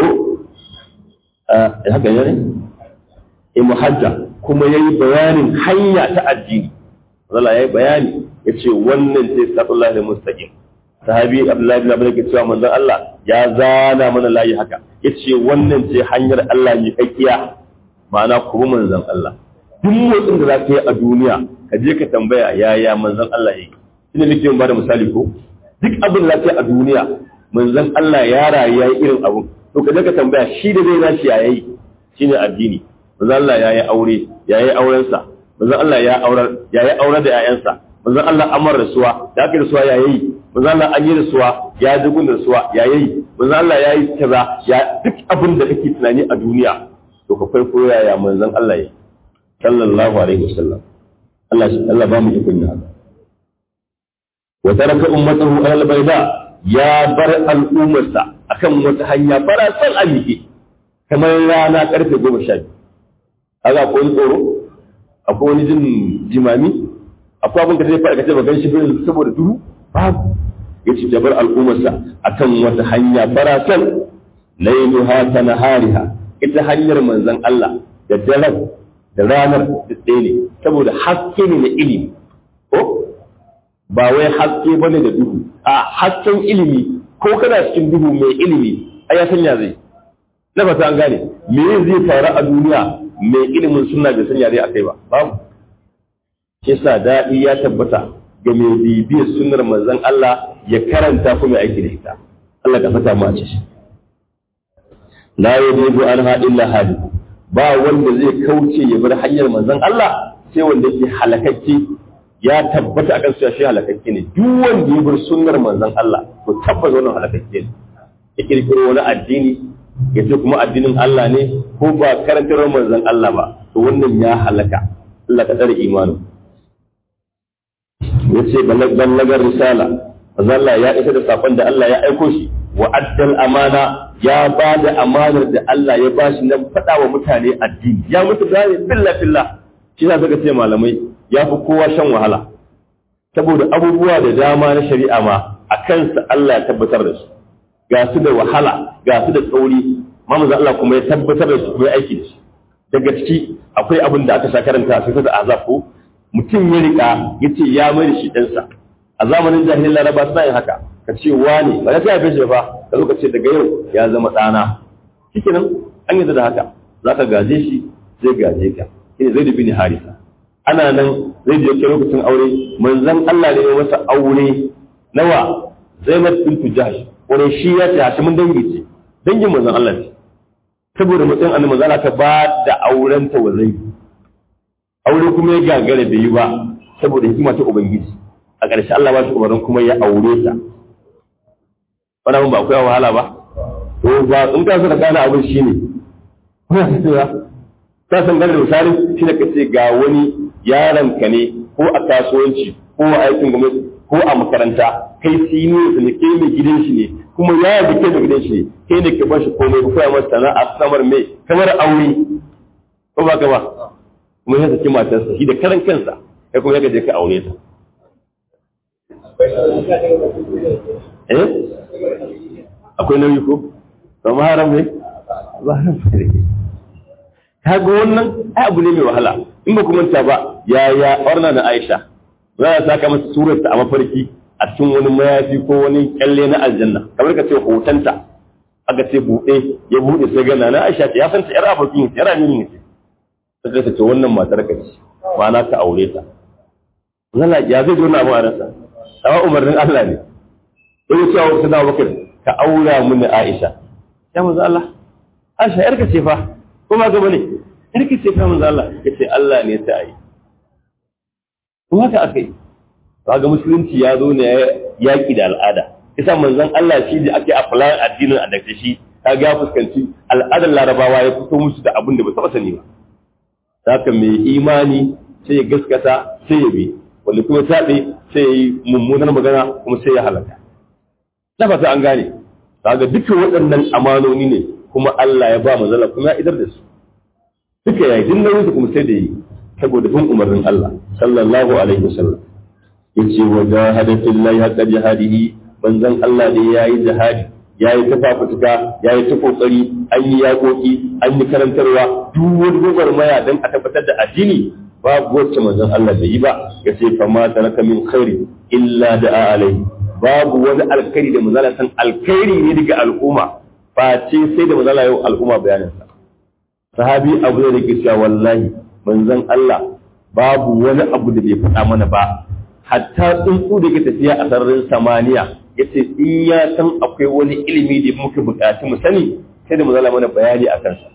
eh haka ne eh muhajja kuma yayi bayanin hanya ta addini Allah yayi bayani yace wannan sai sallallahu alaihi mustaqim sahabi Abdullahi bin Abbas ke cewa manzon Allah ya zana mana layi haka yace wannan ce hanyar Allah ne kakkiya ma'ana kuma manzon Allah duk motsin da za ka yi a duniya ka je ka tambaya yaya manzon Allah yake shine nake ba da misali ko duk abin da za ka yi a duniya manzon Allah ya rayu yayi irin abun to ka je ka tambaya shi da zai nashi yayi shine addini manzon Allah yayi aure yayi auren sa manzon Allah ya aurar yayi aure da ƴaƴansa manzon Allah amar rasuwa da aka rasuwa yayi manzon Allah an yi rasuwa ya dugun rasuwa yayi manzon Allah yayi kaza ya duk abin da kake tunani a duniya to ka kwaikwayo yaya manzon Allah yake sallallahu alaihi wasallam Allah Allah ba mu ikon yin haka wa taraka ummatahu ala bayda ya bar al'ummarsa akan wata hanya fara san amike kamar rana karfe goma sha biyu kaga akwai wani tsoro akwai wani jin jimami akwai abin da zai fara kace ba gan shi bin saboda duhu babu yace ya bar al'ummarsa akan wata hanya fara san lailuha ta nahariha ita hanyar manzon Allah da daren da ranar ɗaya ne saboda haske ne na ilimi ko ba wai haske ba ne da duhu a hasken ilimi ko kana cikin duhu mai ilimi a ya sanya zai na fata an gane me zai faru a duniya mai ilimin suna bai sanya zai akai ba babu shi sa daɗi ya tabbata ga mai bibiyar sunnar manzon Allah ya karanta kuma aiki da ita Allah ka fata mu a ciki la yajibu anha illa hadi ba wanda zai kauce ya bar hanyar manzon Allah sai wanda yake halakakke ya tabbata akan cewa shi halakakke ne duk wanda ya bar sunnar manzon Allah to tabbata wannan halakakke ne ya kirkiro wani addini ya ce kuma addinin Allah ne ko ba karantar manzon Allah ba to wannan ya halaka Allah ka tsare imanin ya ce ballagar risala Allah ya isa da sakon da Allah ya aiko shi wa addal amana ya ba da amanar da Allah ya bashi na faɗa wa mutane addini ya mutu gane filla filla shi na saka ce malamai ya fi kowa shan wahala saboda abubuwa da dama na shari'a ma a kansa Allah ya tabbatar da su ga su da wahala ga su da tsauri mamu Allah kuma ya tabbatar da su kuma aiki da su daga ciki akwai abin da aka sha karanta a cikin azab ko mutum ya rika ya ce ya mai da shi ɗansa a zamanin jahilin laraba suna yin haka ka ce wane ba ka haife shi ba ka zo ka ce daga yau ya zama ɗana shikenan an yi da haka za ka gaje shi zai gaje ka shine zai dubi ni harisa ana nan zai je lokacin aure manzon Allah ne ya masa aure nawa Zainab bintu Jahsh wani shi ya ce Hashimin dangi ce dangin manzon Allah ne saboda matsayin annabi manzon Allah ta ba da auren ta wa zai aure kuma ya gagara bai yi ba saboda hikima ta ubangiji a ƙarshe Allah ba shi umarnin kuma ya aure ta wannan ba akwai wahala ba to ba in ka so ka gane abin shine ka san gane misali shi da kace ga wani yaron ka ne ko a kasuwanci ko a aikin gwamnati ko a makaranta kai siniyo ne kai mai gidan shi ne kuma ya yi kai mai gidan shi ne kai ne ka ba shi komai ko ya masa sana'a samar mai kamar aure ko ba ka ba kuma ya saki matarsa shi da karan kansa kai kuma ya je ka aure ta eh akwai nauyi ko ba ma haram ne ba haram ne ka ga wannan ai abu ne mai wahala in ba kuma ta ba ya ya orna da Aisha za a saka masa surar ta a mafarki a cikin wani mayafi ko wani kyalle na aljanna kamar ka ce hotonta aka ce buɗe ya buɗe sai gana na Aisha ya san ta yar abokin yar amini ne sai ta ce wannan matar ka ce ma'ana ka aure ta zalla ya zai jona abu a rasa amma umarnin Allah ne sai ya ce wa sai da Abubakar ka aura mini Aisha ya manzo Allah Aisha yarka ce fa ko ba ga bane yarka ce fa manzo Allah yace Allah ne sai ayi to haka akai kaga musulunci ya zo ne yaki da al'ada isa manzon Allah shi da ake apply addinin a dace shi kaga ya fuskanci al'adar larabawa ya fito musu da abin da ba taba sani ba haka mai imani sai ya gaskata sai ya bi wanda kuma taɓe sai ya yi mummunar magana kuma sai ya halaka na fata an gane kaga duka waɗannan amanoni ne kuma Allah ya ba manzala kuma ya idar da su duka yayi din nauyin su kuma sai da yi saboda bin umarnin Allah sallallahu alaihi wasallam yace wa jahada fillahi haqqa jihadihi manzon Allah ne yayi jihadi yayi ta fafutuka yayi ta kokari an yi yakoki an yi karantarwa duk wani gwagwarmaya dan a tabbatar da addini babu wacce manzon Allah bai yi ba ya ce fa ma taraka min khairi illa da'a alaihi babu wani alkhairi da manzon san alkhairi ne daga al'umma face sai da manzon yau al'umma bayanin sa sahabi abu ne da ke cewa wallahi manzon Allah babu wani abu da bai faɗa mana ba hatta tsuntsu da ke tafiya a sararin samaniya yace in ya san akwai wani ilimi da muka buƙaci mu sani sai da manzon mana bayani a kansa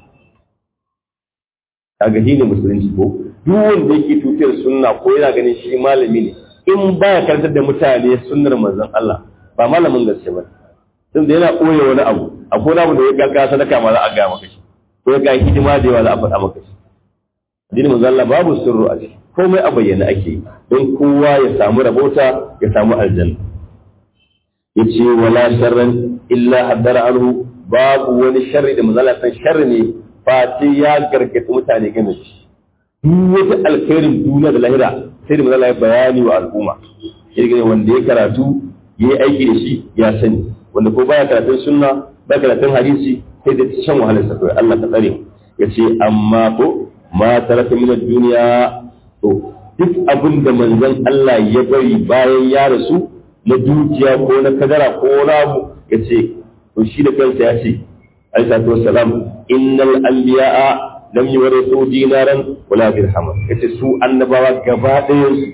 kaga shi ne musulunci ko duk wanda yake tutiyar sunna ko yana ganin shi malami ne in baya karantar da mutane sunnar manzon Allah ba malamin gaske ba tun da yana koya wani abu akwai wani abu da ya gaga sadaka ma za a ga maka shi ko ya ga hidima da yawa za a faɗa maka shi addinin manzon Allah babu sirru a ciki komai a bayyana ake yi don kowa ya samu rabota ya samu aljanna yace wala sharran illa haddara anhu babu wani sharri da manzon Allah san sharri ne face ya gargaɗi mutane game shi duk wata alkhairin duniya da lahira sai da mazala ya bayani wa al'umma ya wanda ya karatu ya yi aiki da shi ya sani wanda ko baya karatun sunna baya karatun hadisi sai da shan wahalar sa kawai Allah ka tsare ya ce amma ko ma taraka min duniya to duk abin da manzon Allah ya bari bayan ya rasu na dukiya ko na kadara ko rabu ya ce to shi da kansa ya ce alaihi wassalam innal anbiya'a lam yurithu dinaran wala dirhaman yace su annabawa gaba ɗayan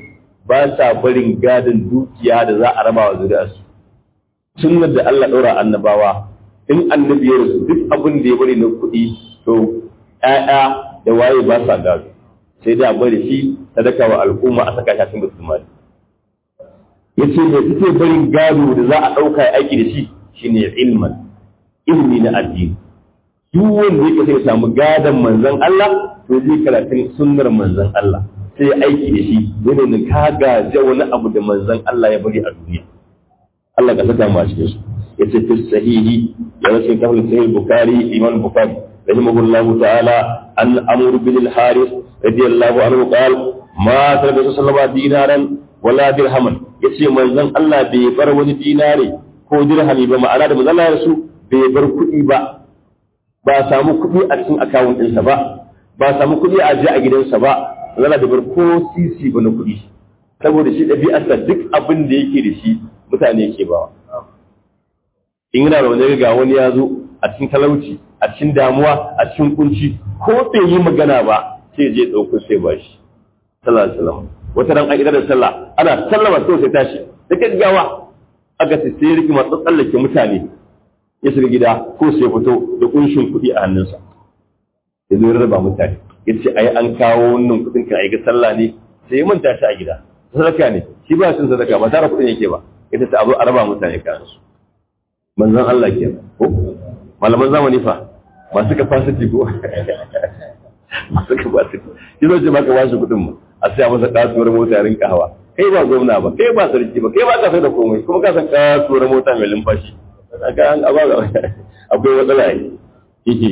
ba sa barin gadon dukiya da za a raba wa zuriyarsu sunnar da Allah ɗora annabawa in annabi ya rasu duk abin da ya bari na kuɗi to ƴaƴa da waye ba sa gado sai da bari shi sadaka wa al'umma a saka shafin musulmani yace da suke barin gado da za a ɗauka ya aiki da shi shine ilman ilmi na addini duk wanda yake sai ya samu gadon manzon Allah to zai karatun sunnar manzon Allah sai aiki da shi zai ne ka gaje wani abu da manzon Allah ya bari a duniya Allah ka saka mu a cikin su yace fi sahihi ya rasul kafin sahih bukhari imam bukhari rahimahullahu ta'ala an amr bin al-haris radiyallahu anhu qala ma tarbi sallallahu dinaran wala dirhaman yace manzon Allah bai bar wani dinare ko dirhami ba ma'ana da manzon Allah su bai bar kuɗi ba ba samu kuɗi a cikin akawun ɗinsa ba ba samu kuɗi a ji a gidansa ba zana da bar ko sisi ba na kuɗi saboda shi ɗabi'arsa duk abin da yake da shi mutane ke bawa in yana da wani ga wani ya zo a cikin talauci a cikin damuwa a cikin kunci ko bai yi magana ba sai je ɗauko sai ba shi sallallahu alaihi wasallam wata ran an idar da sallah ana sallama sai sai tashi da gaggawa aka ce sai riki masu tsallake mutane ya shiga gida ko sai fito da kunshin kuɗi a hannunsa ya zo rarraba mutane ya ce ai an kawo wannan kuɗin kan aika sallah ne sai ya manta shi a gida sadaka ne shi ba shi sadaka ba tara kuɗin yake ba ita ta abu a raba mutane kayan su manzon Allah ke ko malaman zamani fa masu capacity ko masu capacity shi zo ce maka bashi kuɗin mu a sai masa kasuwar mota ya rinka hawa kai ba gwamna ba kai ba sarki ba kai ba ka sai da komai kuma ka san kasuwar mota mai lumfashi kaga an akwai matsala yake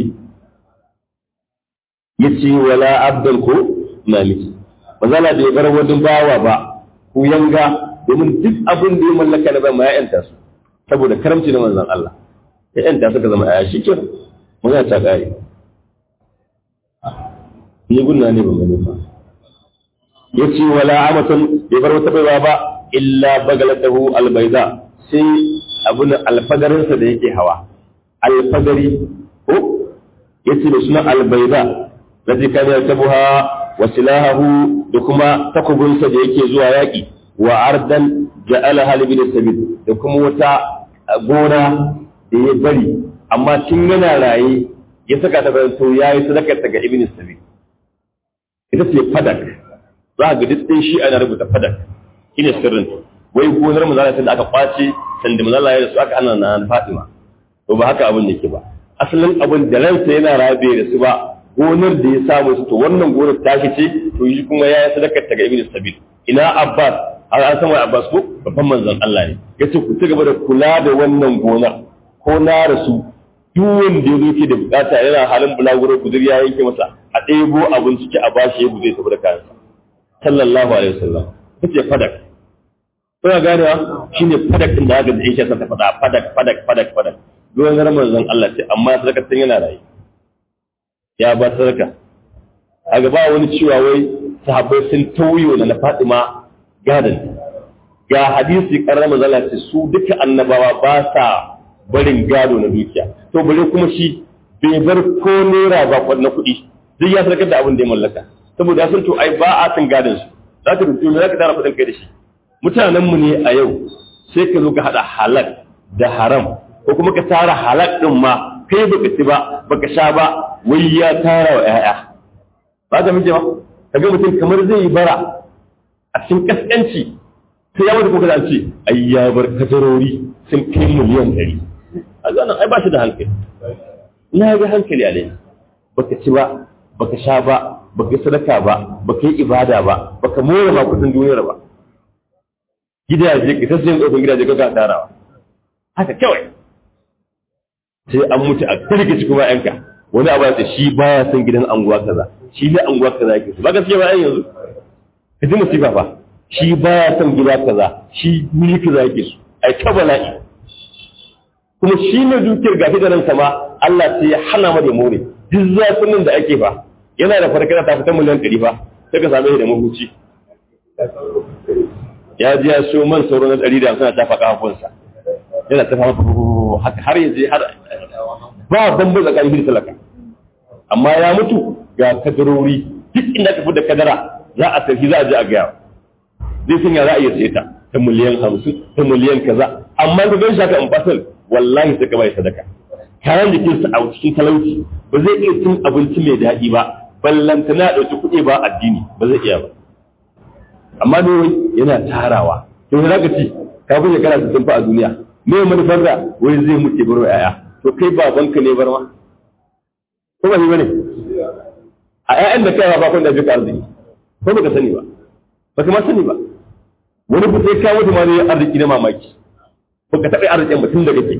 yace wala abdal ko maliki mazala bai bar wani bawa ba ku yanga domin duk abin da ya mallaka na ba ya yanta su saboda karamci na manzon Allah ya yanta suka zama aya shi kenan mun ya ta kare ni gunna ne ban gani ba yace wala amatan bai bar wata baiwa ba illa bagalatahu albayda sai abun alfadarinsa da yake hawa alfadari ko yace da suna albayda الذي كان يركبها وسلاحه دكما تكبن da yake zuwa yaki wa ardan ja'alaha li bil sabil da kuma wata gona da ya bari amma tun yana raye ya saka ta bayan to yayi sadakar ta ga ibn sabil ita ce fadak za ga duk din shi ana rubuta fadak shine sirrin wai gonar manzala da aka kwace sanda manzala ya rasu aka ana na Fatima to ba haka abin yake ba asalin abin da ransa yana rabe da su ba gonar da ya samu su to wannan gonar ta ce to yi kuma ya yi sadakar ta ga ibn sabil ina abbas har an san wai abbas ko babban manzon Allah ne yace ku ci gaba da kula da wannan gonar ko na rasu duk wanda ya zo ke da bukata yana halin bulaguro gudur ya yanke masa a ɗebo abin ciki a bashi ya guje saboda kayansa sallallahu alaihi wasallam kace fadak kuna ganewa shine fadak din da aka da yake sa ta fada fadak fadak fadak fadak gonar manzon Allah ce amma sadakar tun yana rayu ya ba sadaka a gaba wani cewa wai sahabbai sun tauyo na Fatima gadan ga hadisi karar mazala ce su duka annabawa ba sa barin gado na dukiya to bare kuma shi bai bar ko naira ba na kuɗi duk ya sadakar da abin da ya mallaka saboda sun to ai ba a san gadon su za ka rubuta ne za ka tara kuɗin kai da shi mutanen mu ne a yau sai ka zo ka hada halal da haram ko kuma ka tara halal din ma kai baka ci ba baka sha ba wai ya tara wa ƴaƴa ba ka mije ba kaga mutum kamar zai yi bara a cikin kaskanci sai ya mutu kuka da ce ai ya bar kadarori sun kai miliyan ɗari a zanen ai ba shi da hankali na ga hankali a lai baka ci ba baka sha ba baka yi sadaka ba baka yi ibada ba baka more ma kudin duniyar ba gidaje ka ta sayan tsofin gidaje ka ga tarawa haka kawai sai an mutu a kirkici kuma yanka wani abu ya shi baya son gidan anguwa kaza shi ne anguwa kaza yake su ba gaskiya ba yanzu ka ji musiba fa shi baya son gida kaza shi mili kaza yake su ai ta bala'i kuma shi ne dukiyar gafi da ransa ma Allah sai ya hana mu da more duk zafinin da ake fa yana da farkana ta fita miliyan ɗari fa sai ka same shi da mahuci ya ji ya so man sauro na ɗari da hamsin a tafa kafafunsa yana tafa haka har yanzu har ba bambai tsakanin da talaka amma ya mutu ga kadarori duk inda ka da kadara za a tafi za a je a gaya zai sanya za a iya sai ta ta miliyan hamsin ta miliyan kaza amma ka gan shaka in fasal wallahi sai ka bai sadaka kayan jikinsa a cikin talauci ba zai iya cin abinci mai daɗi ba ballantana ɗauki kuɗi ba addini ba zai iya ba amma ne wai yana tarawa to za ka ci kafin ya kana sun fa a duniya me manufar da wai zai mutu bar wa yaya to kai babanka ne bar ma ko ba shi bane a ƴaƴan da kai ba kun da bika arziki ko baka sani ba baka ma sani ba wani ku sai ka mutu ma zai arziki na mamaki baka taɓa arzikin mutum da kake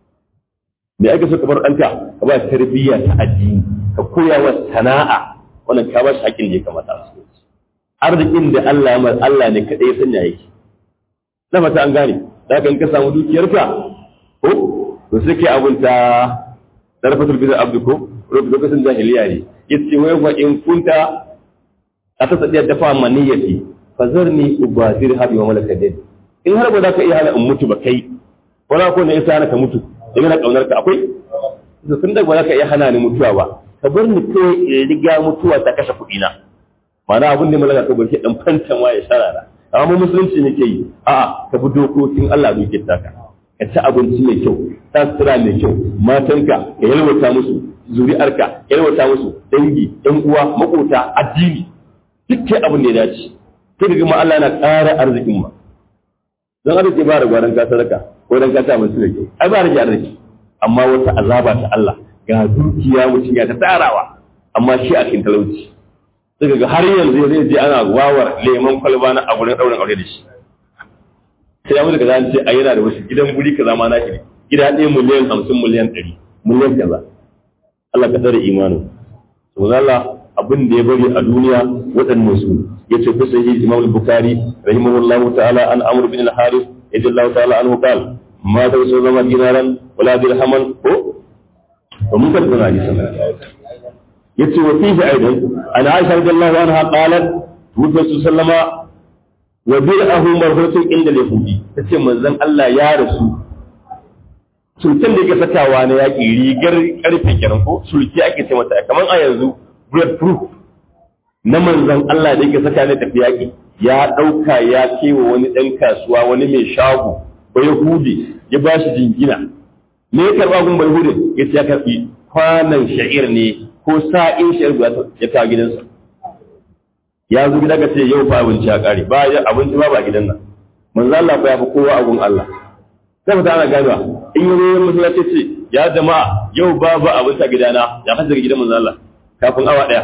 me ake so ka bar ɗanka ka ba tarbiyya ta addini ka koya wa sana'a wannan ka ba shi haƙin da ya kamata a cikin arzikin da Allah ya Allah ne kaɗai ya sanya yake na fata an gane da kan ka samu dukiyarka ko to sai kai abun ta darfatul bizar abdu ko lokacin jahiliya ne yace wai fa in kunta ata sadiya dafa maniyati fazarni ubadir habi wa malakadin in har ba za ka iya hana in mutu ba kai wala ko ne yasa hana ka mutu da yana kaunar ka akwai to tun da ba za ka iya hana ni mutuwa ba ka bar ni kawai in riga mutuwa ta kashe kuɗi na ma'ana abin da malaka ka barke dan fantama ya sharara amma musulunci ne ke yi a'a ka bi dokokin Allah da yake taka ka ci abinci mai kyau ta sutura mai kyau matanka ka yalwata musu zuri'arka ka yalwata musu dangi ɗan uwa makota addini dukkan abin da ya dace kai da kuma Allah yana ƙara arzikin ma don arziki ba da gwaran ka sadaka ko dan ka ta musu da kyau ai ba rage arziki amma wata azaba ta Allah ga dukiya mutum ya ta tarawa amma shi a cikin talauci sai ga har yanzu zai je ana wawar lemon kwalba na a gurin ɗaurin aure da shi sai ya mutu ka zan ce a yana da wasu gidan guri kaza ma naki ne gida ɗaya miliyan hamsin miliyan ɗari miliyan kaza Allah ka tsare imanin to Allah abin da ya bari a duniya waɗannan su yace ku sai Imam Bukhari rahimahullahu ta'ala an Amr bin al-Harith yadallahu ta'ala anhu qala ma da su zama dinaran wala dirhaman ko to mun kan tana hadisin yace wa fihi aidan an Aisha radiyallahu anha qalat Muhammad sallama wa bir'ahu marhutun inda yahudi tace manzon Allah ya rasu sulken da yake sakawa na yaƙi rigar ƙarfe kenan ko sulki ake ce mata kamar a yanzu bulletproof na manzon Allah da yake saka ne tafi yaƙi ya ɗauka ya kewa wani ɗan kasuwa wani mai shago ba yahudi ya ba shi jingina me ya karɓa gun bayhudin ya ce ya karɓi kwanan sha'ir ne ko sa'in sha'ir guda ya kawo gidansa ya zo gida ka ce yau fa abinci ya ƙare ba abinci ba ba gidan nan manzon Allah fa ya fi kowa a gun Allah sai mutum ana ganewa in yi ruwan masallaci ce ya jama'a yau babu abinci a gidana ya kasa daga gidan manzon Allah kafin awa ɗaya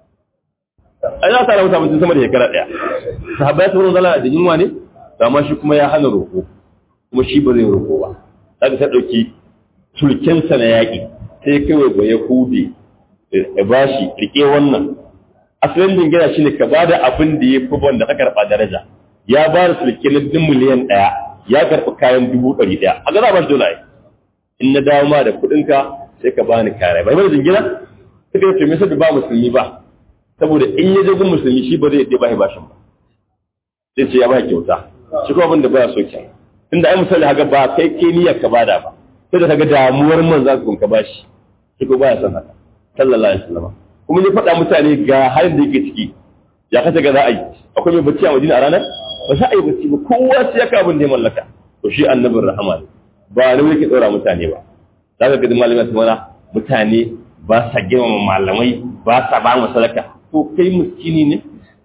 ai za ta rahuta mutum sama da shekara ɗaya sahabbai sun zala da yunwa ne amma shi kuma ya hana roƙo kuma shi ba zai roƙo ba za ta ɗauki sulkensa na yaƙi sai kai wa ya hude ya ba shi riƙe wannan asalin jingina shi ne ka ba da abin da ya fi wanda ka karɓa daraja ya ba da sulke na din miliyan ɗaya ya karɓi kayan dubu ɗari ɗaya a ga za ba shi dole in na dawo ma da kuɗinka sai ka bani kare bai mai jingina suka ce me sai ba musulmi ba saboda in ya je gun musulmi shi ba zai yadda ba bashin ba sai ce ya ba kyauta shi kuma abin da baya so kenan tunda ai misali haka ba kai ke niyyar ka bada ba sai da kaga damuwar man za ka bashi shi ko baya son haka sallallahu alaihi wasallam kuma ni faɗa mutane ga halin da yake ciki ya kace ga za a yi akwai mai bacci a Madina a ranar ba za a yi bacci ba kowa sai ya ka abin da ya mallaka to shi annabin rahama ne ba ne yake tsora mutane ba za ka ga malamin su mana mutane ba sa girmama malamai ba sa ba mu sadaka to kai miskini ne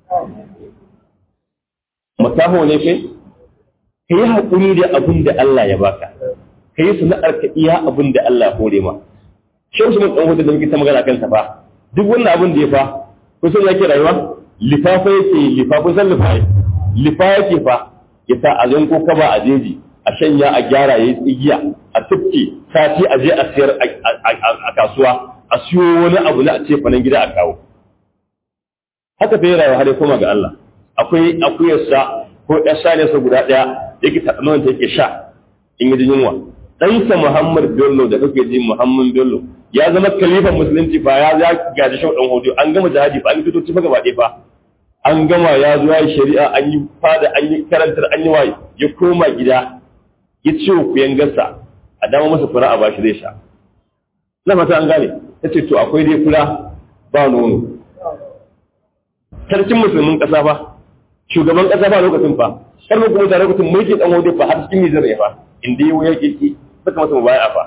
makaho ne kai ka yi haƙuri da abin da Allah ya baka ka yi sana'ar ka iya abin da Allah ya hore ma shi wasu mutum hudu da muke ta magana kansa fa duk wannan abin da ya fa kusan yake rayuwa lifafa yake lifa kusan lifa lifa yake fa ya sa a zanko kaba a jeji a shanya a gyara ya yi tsigiya a tufke sati a je a siyar a kasuwa a siyo wani abu na a ce fanan gida a kawo haka fa yi rayuwa har ya koma ga Allah akwai akuyarsa ko ɗan saniyarsa guda ɗaya da yake taɓa ta yake sha in yi yunwa ɗansa Muhammad Bello da kake ji Muhammad Bello ya zama kalifan musulunci fa ya ya gaji shau ɗan hudu an gama jihadi fa an fito ci gaba ɗaya fa an gama ya zo ya yi shari'a an yi fada an yi karantar an yi waye ya koma gida ya ce wa kuyan gasa a dama masa fura a bashi zai sha na fata an gane ta ce to akwai dai fura ba nono sarkin musulmin ƙasa ba shugaban kasa ba lokacin fa kar mu kuma da lokacin mulkin dan wode fa har cikin Nijar ne fa inda yau yake ki saka masa mubaya fa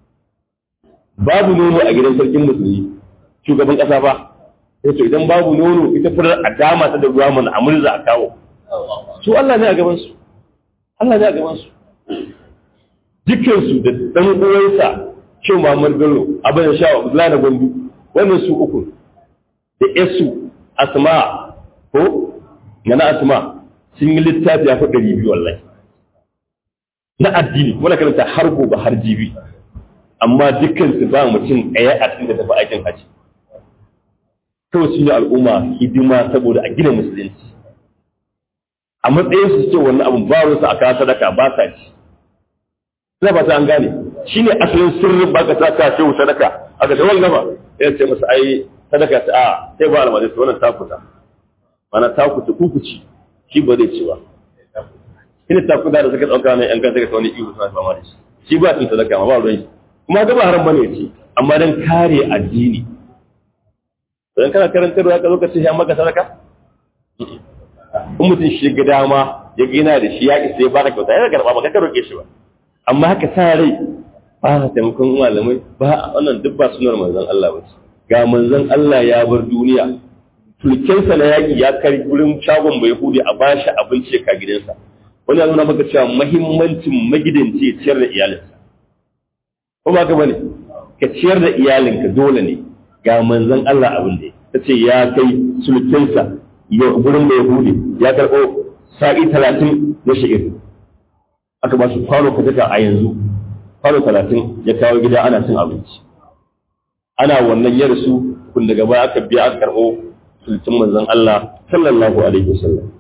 babu nono a gidan sarkin musulmi shugaban kasa ba sai to idan babu nono ita furar a dama ta da ruwa mana a murza a kawo su Allah ne a gaban su Allah ne a gaban su dukkan su da dan uwansa Shehu Muhammad Bello abin da shawa Abdullahi na Gombe wannan su uku da Yesu Asma ko yana Asma sun yi littafi ya fi ɗari biyu wallahi na addini wanda karanta har gobe har jibi amma dukkan su ba mutum ɗaya a cikin da tafi aikin haji kawai sun yi al'umma hidima saboda a gina musulunci a matsayin su ce wannan abin ba wasu a kawo sadaka ba sa ci sai ba ta an gane shi ne asalin sirrin ba ka sa ka ce sadaka aka ce wani gaba ya ce masa ai sadaka ta a sai ba almajin su wannan takuta mana takuta kukuci shi ba zai ci ba ina takuta da suka ɗauka ne yan kan suka wani ihu suna fama da shi shi ba cin sadaka ma ba ruwan shi kuma ga ba haram bane ya ci amma dan kare addini don kana karantarwa ka zo ka ce ya maka sadaka in mutum shi ga dama ya gina da shi ya isa ya baka kyauta ya karba ba ka roƙe shi ba amma haka sa rai ba ka taimakon malamai ba wannan duk ba sunar manzon Allah ba ga manzon Allah ya bar duniya tulkensa na yaƙi ya kai wurin shagon bai hude a bashi abinci ka gidansa wani ya nuna maka cewa mahimmancin magidanci ya ciyar da iyalinsa ko ba ka bane ka ciyar da iyalinka dole ne ga manzon Allah abin da ta ce ya kai sulkinsa gurin mai hude ya karɓo sa'i talatin na shi'ir aka ba shi kwano fataka a yanzu kwano talatin ya kawo gida ana cin abinci ana wannan ya rasu kun daga baya aka biya aka karɓo sulkin manzon Allah sallallahu alaihi wasallam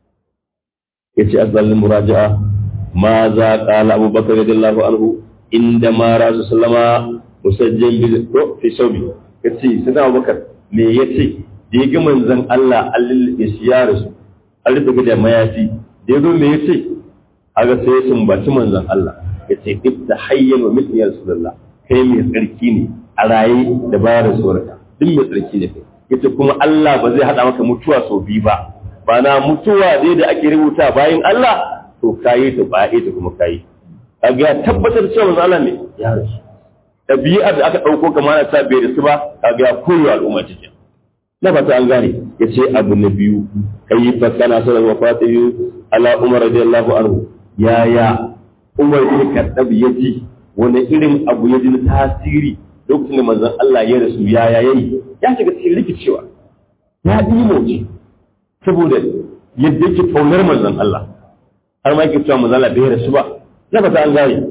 ya ce azalin muraja'a ma za ƙala abubakar radiyallahu anhu inda ma rasu sallama musajjan bil fi saubi ya ce sai abubakar me ya ce da ya ga manzon Allah an lullube shi ya rasu an rufe da mayafi da ya zo me ya ce aga sai ya sumbaci manzon Allah ya ce ibta hayyan wa mithli ya rasulullah kai mai tsarki ne a raye da bayan rasuwarka duk mai tsarki ne kai yace kuma Allah ba zai hada maka mutuwa sau biyu ba ba na mutuwa dai da ake rubuta bayan Allah to kayi ta ba ta kuma kayi kaga ya tabbatar cewa manzon Allah ne ya rasu ɗabi'ar da aka ɗauko kamar na ta bai da su ba kaga ya koyo al'umma cikin na fata an gane ya ce abu na biyu kai fa kana sanar wa fatihu ala umar radiyallahu anhu ya ya umar ibn kadab ya ji wani irin abu ya ji na tasiri lokacin da manzon Allah ya rasu ya ya yayi ya shiga cikin rikicewa ya dimo ce saboda yadda yake kaunar manzon Allah har ma yake cewa manzon Allah bai rasu ba na fata an gane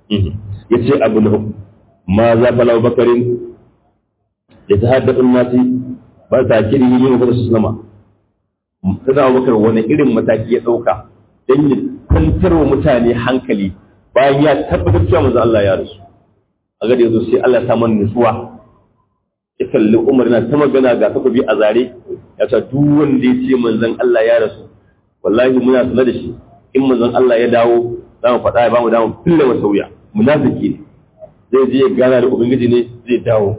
ya ce abu na uku ma za fa lau bakarin da ta haddasa nasi ba ta kiri yin wa su sama ta zama bakar wani irin mataki ya ɗauka don ya kwantar wa mutane hankali bayan ya tabbatar cewa manzo Allah ya rasu a ga da yazo sai Allah ya sa mana nutsuwa ya kalli Umar na ta magana ga takobi a zare ya ce duk wanda ya ce manzon Allah ya rasu wallahi muna sanar da shi in manzon Allah ya dawo za mu faɗa ya ba mu dawo fille wa sauya munafiki ne zai je ya gana da ubangiji ne zai dawo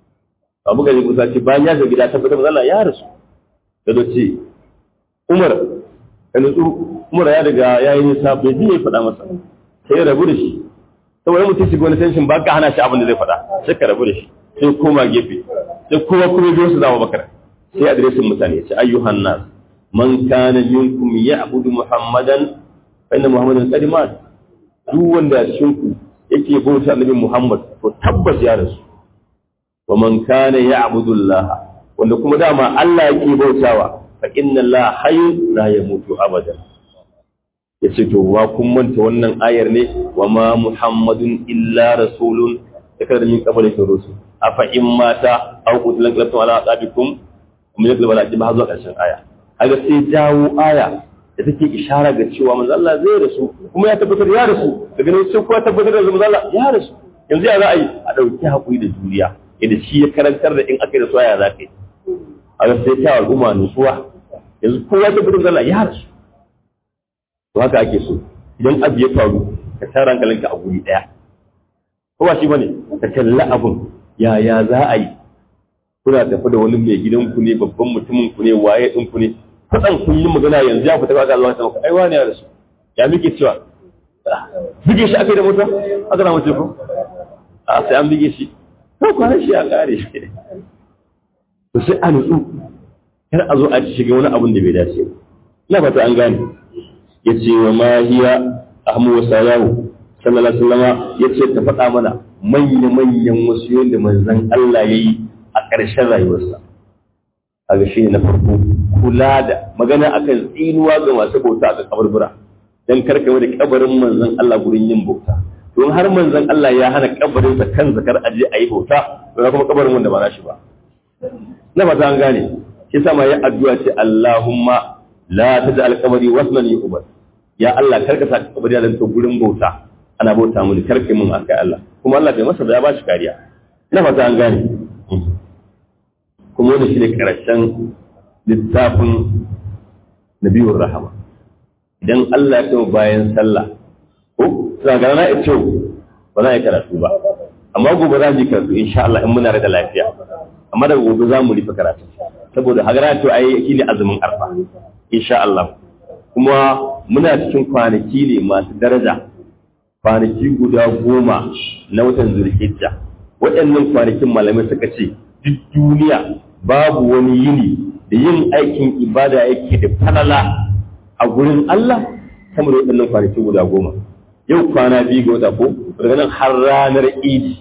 abu gari musa ce bayan ya ga gida tabbatar da Allah ya rasu da ce Umar ka nutsu Umar ya riga ya yi nisa bai ji ya faɗa masa sai ya rabu da shi saboda mutum shiga wani tension ba ka hana shi abin da zai faɗa sai ka rabu da shi sai koma gefe sai kowa kuma biyo su zama bakar sai adireshin mutane ya ce ayyuhan nas man kana minkum ya'budu muhammadan fa inna muhammadan qad mat duk wanda cikin ku yake bauta annabi muhammad to tabbas ya rasu wa man kana ya'budu Allah wanda kuma dama Allah yake bautawa fa inna Allah hayyun la yamutu abadan yace to wa kun manta wannan ayar ne wa ma muhammadun illa rasulun yakar min qabli rusul afa in mata aw qutilan qalatu ala aqabikum kuma yakal bala ji ba zuwa karshen aya kaga sai jawo aya da take ishara ga cewa manzo Allah zai rasu kuma ya tabbatar ya rasu daga nan sai kuma tabbatar da manzo Allah ya rasu yanzu ya za a yi a dauki hakuri da juriya yadda shi ya karantar da in aka yi da soyayya za ka yi a ga sai ta al'umma nutsuwa yanzu kowa ta gudun zalla ya rasu to haka ake so idan abu ya faru ka tara hankalinka a guri ɗaya ko ba shi bane ka kalla abun yaya za a yi kuna tafi da wani mai gidanku ne babban mutumin ku ne waye ɗin ku ne fadan kun yi magana yanzu ya fita ga zuwa ta maka ai wani ya rasu ya muke cewa bige shi akai da mota aka na mace ko a sai an bige shi ko kwanan shi ya kare shi to sai a nutsu kar a zo a ci shiga wani abun da bai dace ba ina fata an gane ya ce wa ma hiya ahmu wa salamu sallallahu alaihi wasallama ya ce ta faɗa mana manya manyan wasu da manzon Allah yayi a ƙarshen rayuwarsa kaga shi ne na farko kula da magana akan tsinuwa ga masu bauta a kaburbura dan karka da kabarin manzon Allah gurin yin bauta don har manzon Allah ya hana kabarin sa kan zakar aje ayi bauta ba kuma kabarin wanda ba nashi ba na fata an gane shi sa ma ya addu'a ce Allahumma la taj'al qabri wasnan yu'bad ya Allah karka sa kabari da to gurin bauta ana bauta mun karka mun akai Allah kuma Allah bai masa da ya ba shi kariya ina fata an gane kuma wannan shine karshen littafin nabiyur rahama idan Allah ya kai bayan sallah ko sai ga na ito ba za a yi karatu ba amma gobe za mu yi karatu insha Allah in muna da lafiya amma daga gobe za mu rufe karatu saboda hagara to ai shine azumin arfa insha Allah kuma muna cikin kwanaki ne masu daraja kwanaki guda goma na watan zulhijja waɗannan kwanakin malamai suka ce duk duniya babu wani yini da yin aikin ibada yake da falala a gurin Allah sama da waɗannan kwanaki guda goma yau kwana biyu ga wata ko daga nan har ranar idi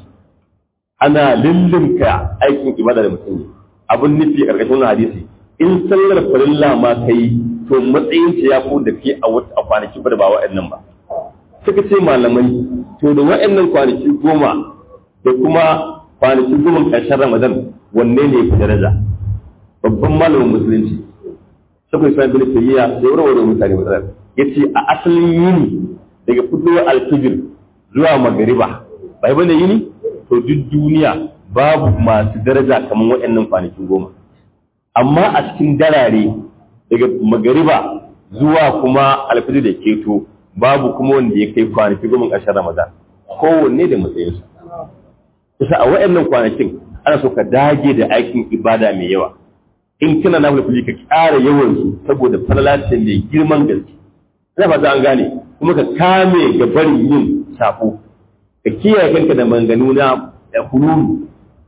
ana lullunka aikin ibada da mutum ne abin nufi a ƙarƙashin hadisi in sallar farilla ma kai to matsayin ya fi da ke a kwanaki ba da ba waɗannan ba suka ce malamai to da waɗannan kwanaki goma da kuma kwanaki goma ƙarshen ramadan wanne ne fi daraja babban malamin musulunci suka yi sabbin tayyiya sai warware mutane matsalar ya ce a asalin yini daga fitowar alfijir zuwa magariba bai bane yini to duk duniya babu masu daraja kamar waɗannan kwanakin goma amma a cikin darare daga magariba zuwa kuma alfijir da keto babu kuma wanda ya kai kwanaki goma ƙarshen ramadan kowanne da matsayinsa kusa a waɗannan kwanakin ana so ka dage da aikin ibada mai yawa in kana na fulfuli ka ƙara yawan su saboda falalacin mai girman gaske ina fata an gane kuma ka kame ga barin yin safo ka kiyaye kanka da manganu na hululu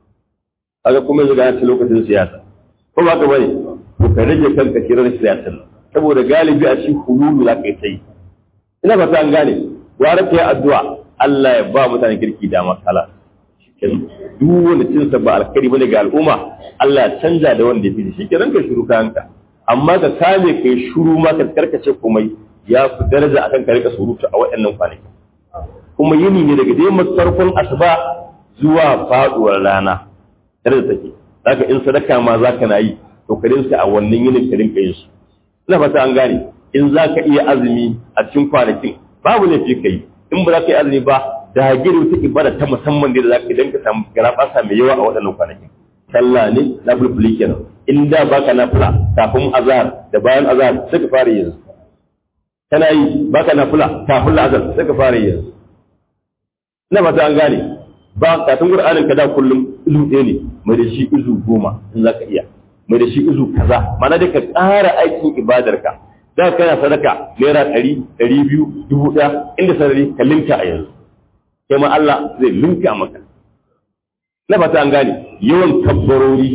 kaga kuma yanzu ga ta lokacin siyasa ko ba ka bane to ka rage kanka kirar siyasa saboda galibi a cikin hululu za ka yi sai ina fata an gane gwara ta yi addu'a Allah ya ba mutanen kirki da makala duk wanda cinsa ba alkhairi bane ga al'umma Allah ya canja da wanda ya fi shi kenan ka shiru kayanka amma ka kame ka yi shuru ma ka karkace komai ya fi daraja akan ka rika surutu a waɗannan kwanaki kuma yini ne daga dai farkon asuba zuwa faduwar rana daraja take zaka in sadaka ma zaka na yi to ka rinka a wannan yinin ka rinka yin su ina fata an gane in zaka iya azumi a cikin kwanakin babu laifi ka yi in ba za ka yi azumi ba da gidi wata ibada ta musamman da za ka idan ka samu garabasa mai yawa a waɗannan kwanakin sallah ne na fulfuli kenan in da baka na fula kafin azhar da bayan azhar sai ka fara yin kana yi baka na fula kafin azhar sai ka fara yin ina ba an gane ba kafin qur'anin ka da kullum izu ɗaya ne mai da shi izu goma in za ka iya mai da shi izu kaza mana da ka ƙara aikin ibadarka da kana sadaka naira ɗari ɗari biyu dubu ɗaya inda sarari ka linka a yanzu sai ma Allah zai linka maka na fata an gane yawan kabbarori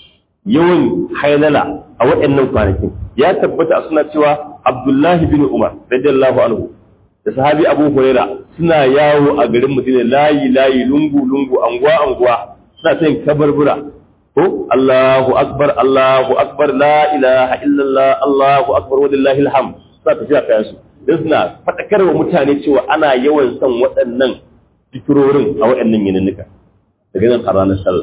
yawan hailala a waɗannan kwanakin ya tabbata a suna cewa Abdullahi bin Umar radiyallahu anhu da sahabi Abu Huraira suna yawo a garin Madina layi layi lungu lungu anguwa anguwa suna yin kabarbura ko Allahu akbar Allahu akbar la ilaha illallah Allahu akbar walillahi alhamd suna tafiya kayan su dan suna fadakarwa mutane cewa ana yawan son waɗannan fikirorin a waɗannan yininnika daga nan a ranar sallah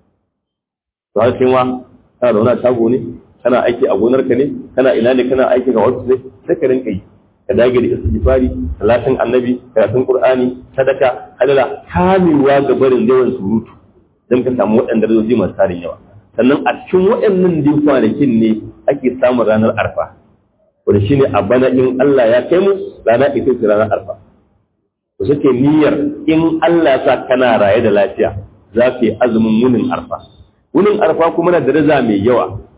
to har kai ma kana da wani shago ne kana aiki a gonarka ne kana ina ne kana aiki ga wasu ne sai ka rinka yi ka dage da istighfari salatin annabi karatun qur'ani sadaka halala kamewa ga barin yawan surutu dan ka samu waɗanda rajoji masu tarin yawa sannan a cikin waɗannan din kwanakin ne ake samun ranar arfa wanda shine a bana in Allah ya kai mu rana ita ce ranar arfa to suke niyyar in Allah ya sa kana raye da lafiya za ka yi azumin wunin arfa wunin arfa kuma na daraja mai yawa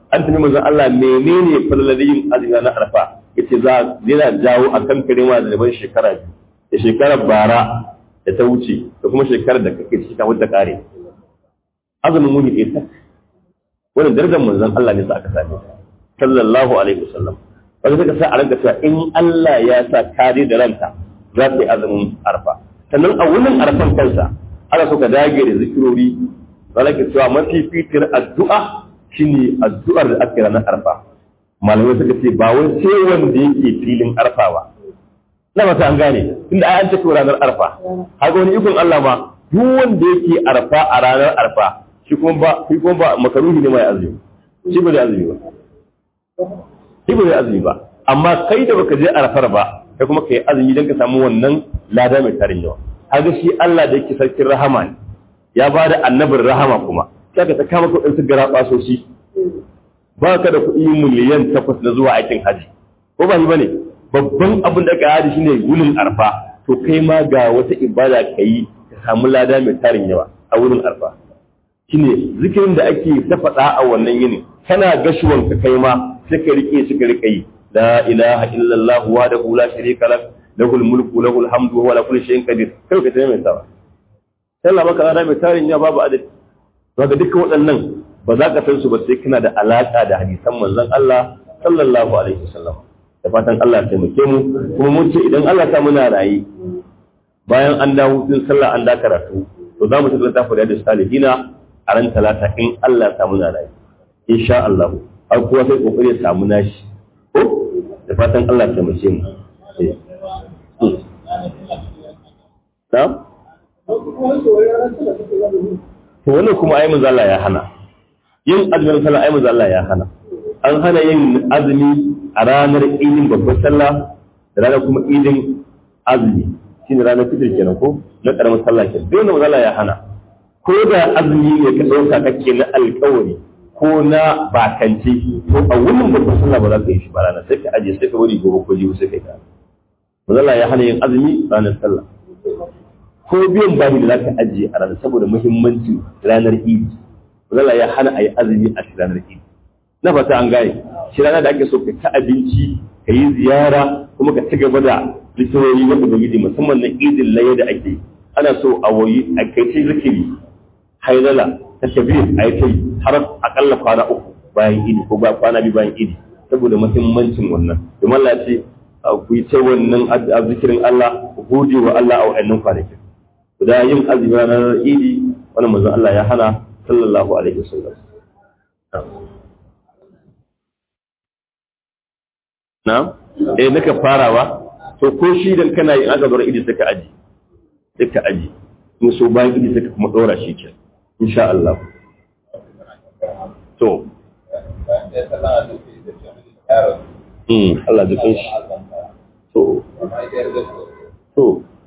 an tafi manzon Allah menene falalin azumi na arfa yace za yana jawo akan karewa da ban shekara biyu da shekarar bara da ta wuce da kuma shekarar da kake ciki kafin ta kare azumin muni ɗaya tak wannan darajar manzon Allah ne sa aka same sallallahu alaihi wasallam wanda suka sa a ranka cewa in Allah ya sa kare da ranta za ta yi azumin arfa sannan a wurin arfan kansa ana so ka dage da zikirori zalaka cewa mafi fitir addu'a shine addu'ar da ake ranar arfa malamai suka ce ba wai sai wanda yake filin arfa ba na mata an gane inda ai an ce ko ranar arfa haka wani ikon Allah ma duk wanda yake arfa a ranar arfa shi kuma ba shi kuma ba makaruhi ne mai azumi shi ba da azumi ba shi ba da azumi ba amma kai da baka je arfar ba kai kuma kai azumi dan ka samu wannan lada mai tarin yawa haka shi Allah da yake sarkin rahama ne ya ba da annabin rahama kuma sai ka ta kama kuɗin su gara basoshi ba ka da kuɗi miliyan takwas na zuwa aikin haji ko ba shi bane babban abin da ka haji shine wurin arfa to kai ma ga wata ibada ka yi ka samu lada mai tarin yawa a wurin arfa shine zikirin da ake ta faɗa a wannan yini kana gashuwan ka kai ma sai ka rike shi ka rike yi la ilaha illallah wahdahu la sharika lahu lahul mulku lahul hamdu wa huwa ala kulli shay'in qadir kai ka tayi mai sawa sallah maka lada mai tarin yawa babu adadi to ga dukkan waɗannan ba za ka san su ba sai kana da alaka da hadisan manzon Allah sallallahu alaihi wasallam da fatan Allah ya taimake mu kuma mun ce idan Allah ta muna rayi bayan an dawo din sallah an da karatu to za mu tafi tafi da salihina a ran talata in Allah ta muna rayi insha Allah har kuwa sai kokari ya samu nashi ko da fatan Allah ya taimake mu na'am to wannan kuma ai manzo Allah ya hana yin azumin sallah ai manzo Allah ya hana an hana yin azumi a ranar idin babbar sallah da ranar kuma idin azumi shine ranar fitr kenan ko na karamar sallah kenan dole manzo Allah ya hana ko da azumi ne ka dauka kake na alƙawari ko na bakanci to a wannan babbar sallah ba za ka yi shi ba ranar sai ka aje sai ka bari gobe ko jibi sai ka yi manzo Allah ya hana yin azumi ranar sallah ko biyan bahi da za ka ajiye a ranar saboda muhimmancin ranar idi zala ya hana a yi azumi a ranar idi na fata an gane shi ranar da ake so ka ta abinci ka yi ziyara kuma ka ci gaba da littawoyi na ubangiji musamman na idin laye da ake ana so a wayi a kai ce zikiri haidala ta kabir a yi kai har akalla kwana uku bayan idi ko ba kwana biyu bayan idi saboda muhimmancin wannan domin Allah ya ce ku yi ta wannan zikirin Allah ku gode wa Allah a wa'annan kwanakin da yin azumi ranar idi wannan manzon Allah ya hana sallallahu alaihi wasallam na eh naka farawa to ko shi dan kana yin aka bar idi saka aji saka aji in so bayan idi saka kuma dora shi ke insha Allah to Hmm, Allah jikin shi. To, to,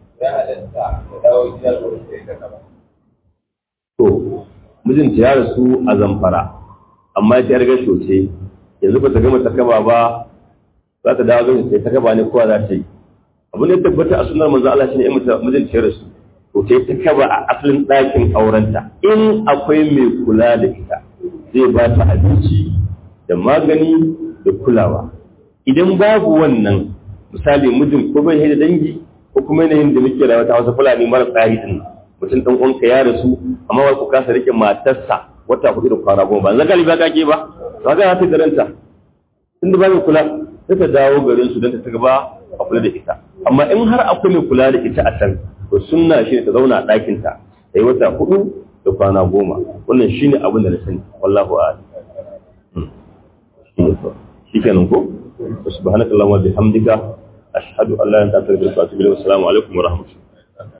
To, mijinta ya rasu a zamfara, amma ta yarga shoce, yanzu ba ta gama ta kaba ba, za ta dawo gani ta kaba ne kowa za ta yi. Abu ne tabbata a sunar manzo Allah shine in mijinta ya rasu, to ta ta kaba a asalin ɗakin aurenta. In akwai mai kula da ita, zai ba ta abinci da magani da kulawa. Idan babu wannan, misali mijin ko bai da dangi ko kuma yanayin da muke da wata wasu fulani mara tsari din mutum dan uwanka ya rasu amma ba ku kasa rike matarsa wata hudu da kwana goma ba zan galibi ba kake ba ba ga ta garanta inda ba mai kula sai ta dawo garin su don ta gaba a kula da ita amma in har akwai mai kula da ita a can to sunna shi ta zauna a ɗakin ta ta yi wata hudu da kwana goma wannan shine abin da na sani wallahu a'lam shi kenan ko subhanakallahumma bihamdika ashhadu an la ilaha illa anta astaghfiruka wa atubu ilayk assalamu alaikum wa rahmatullahi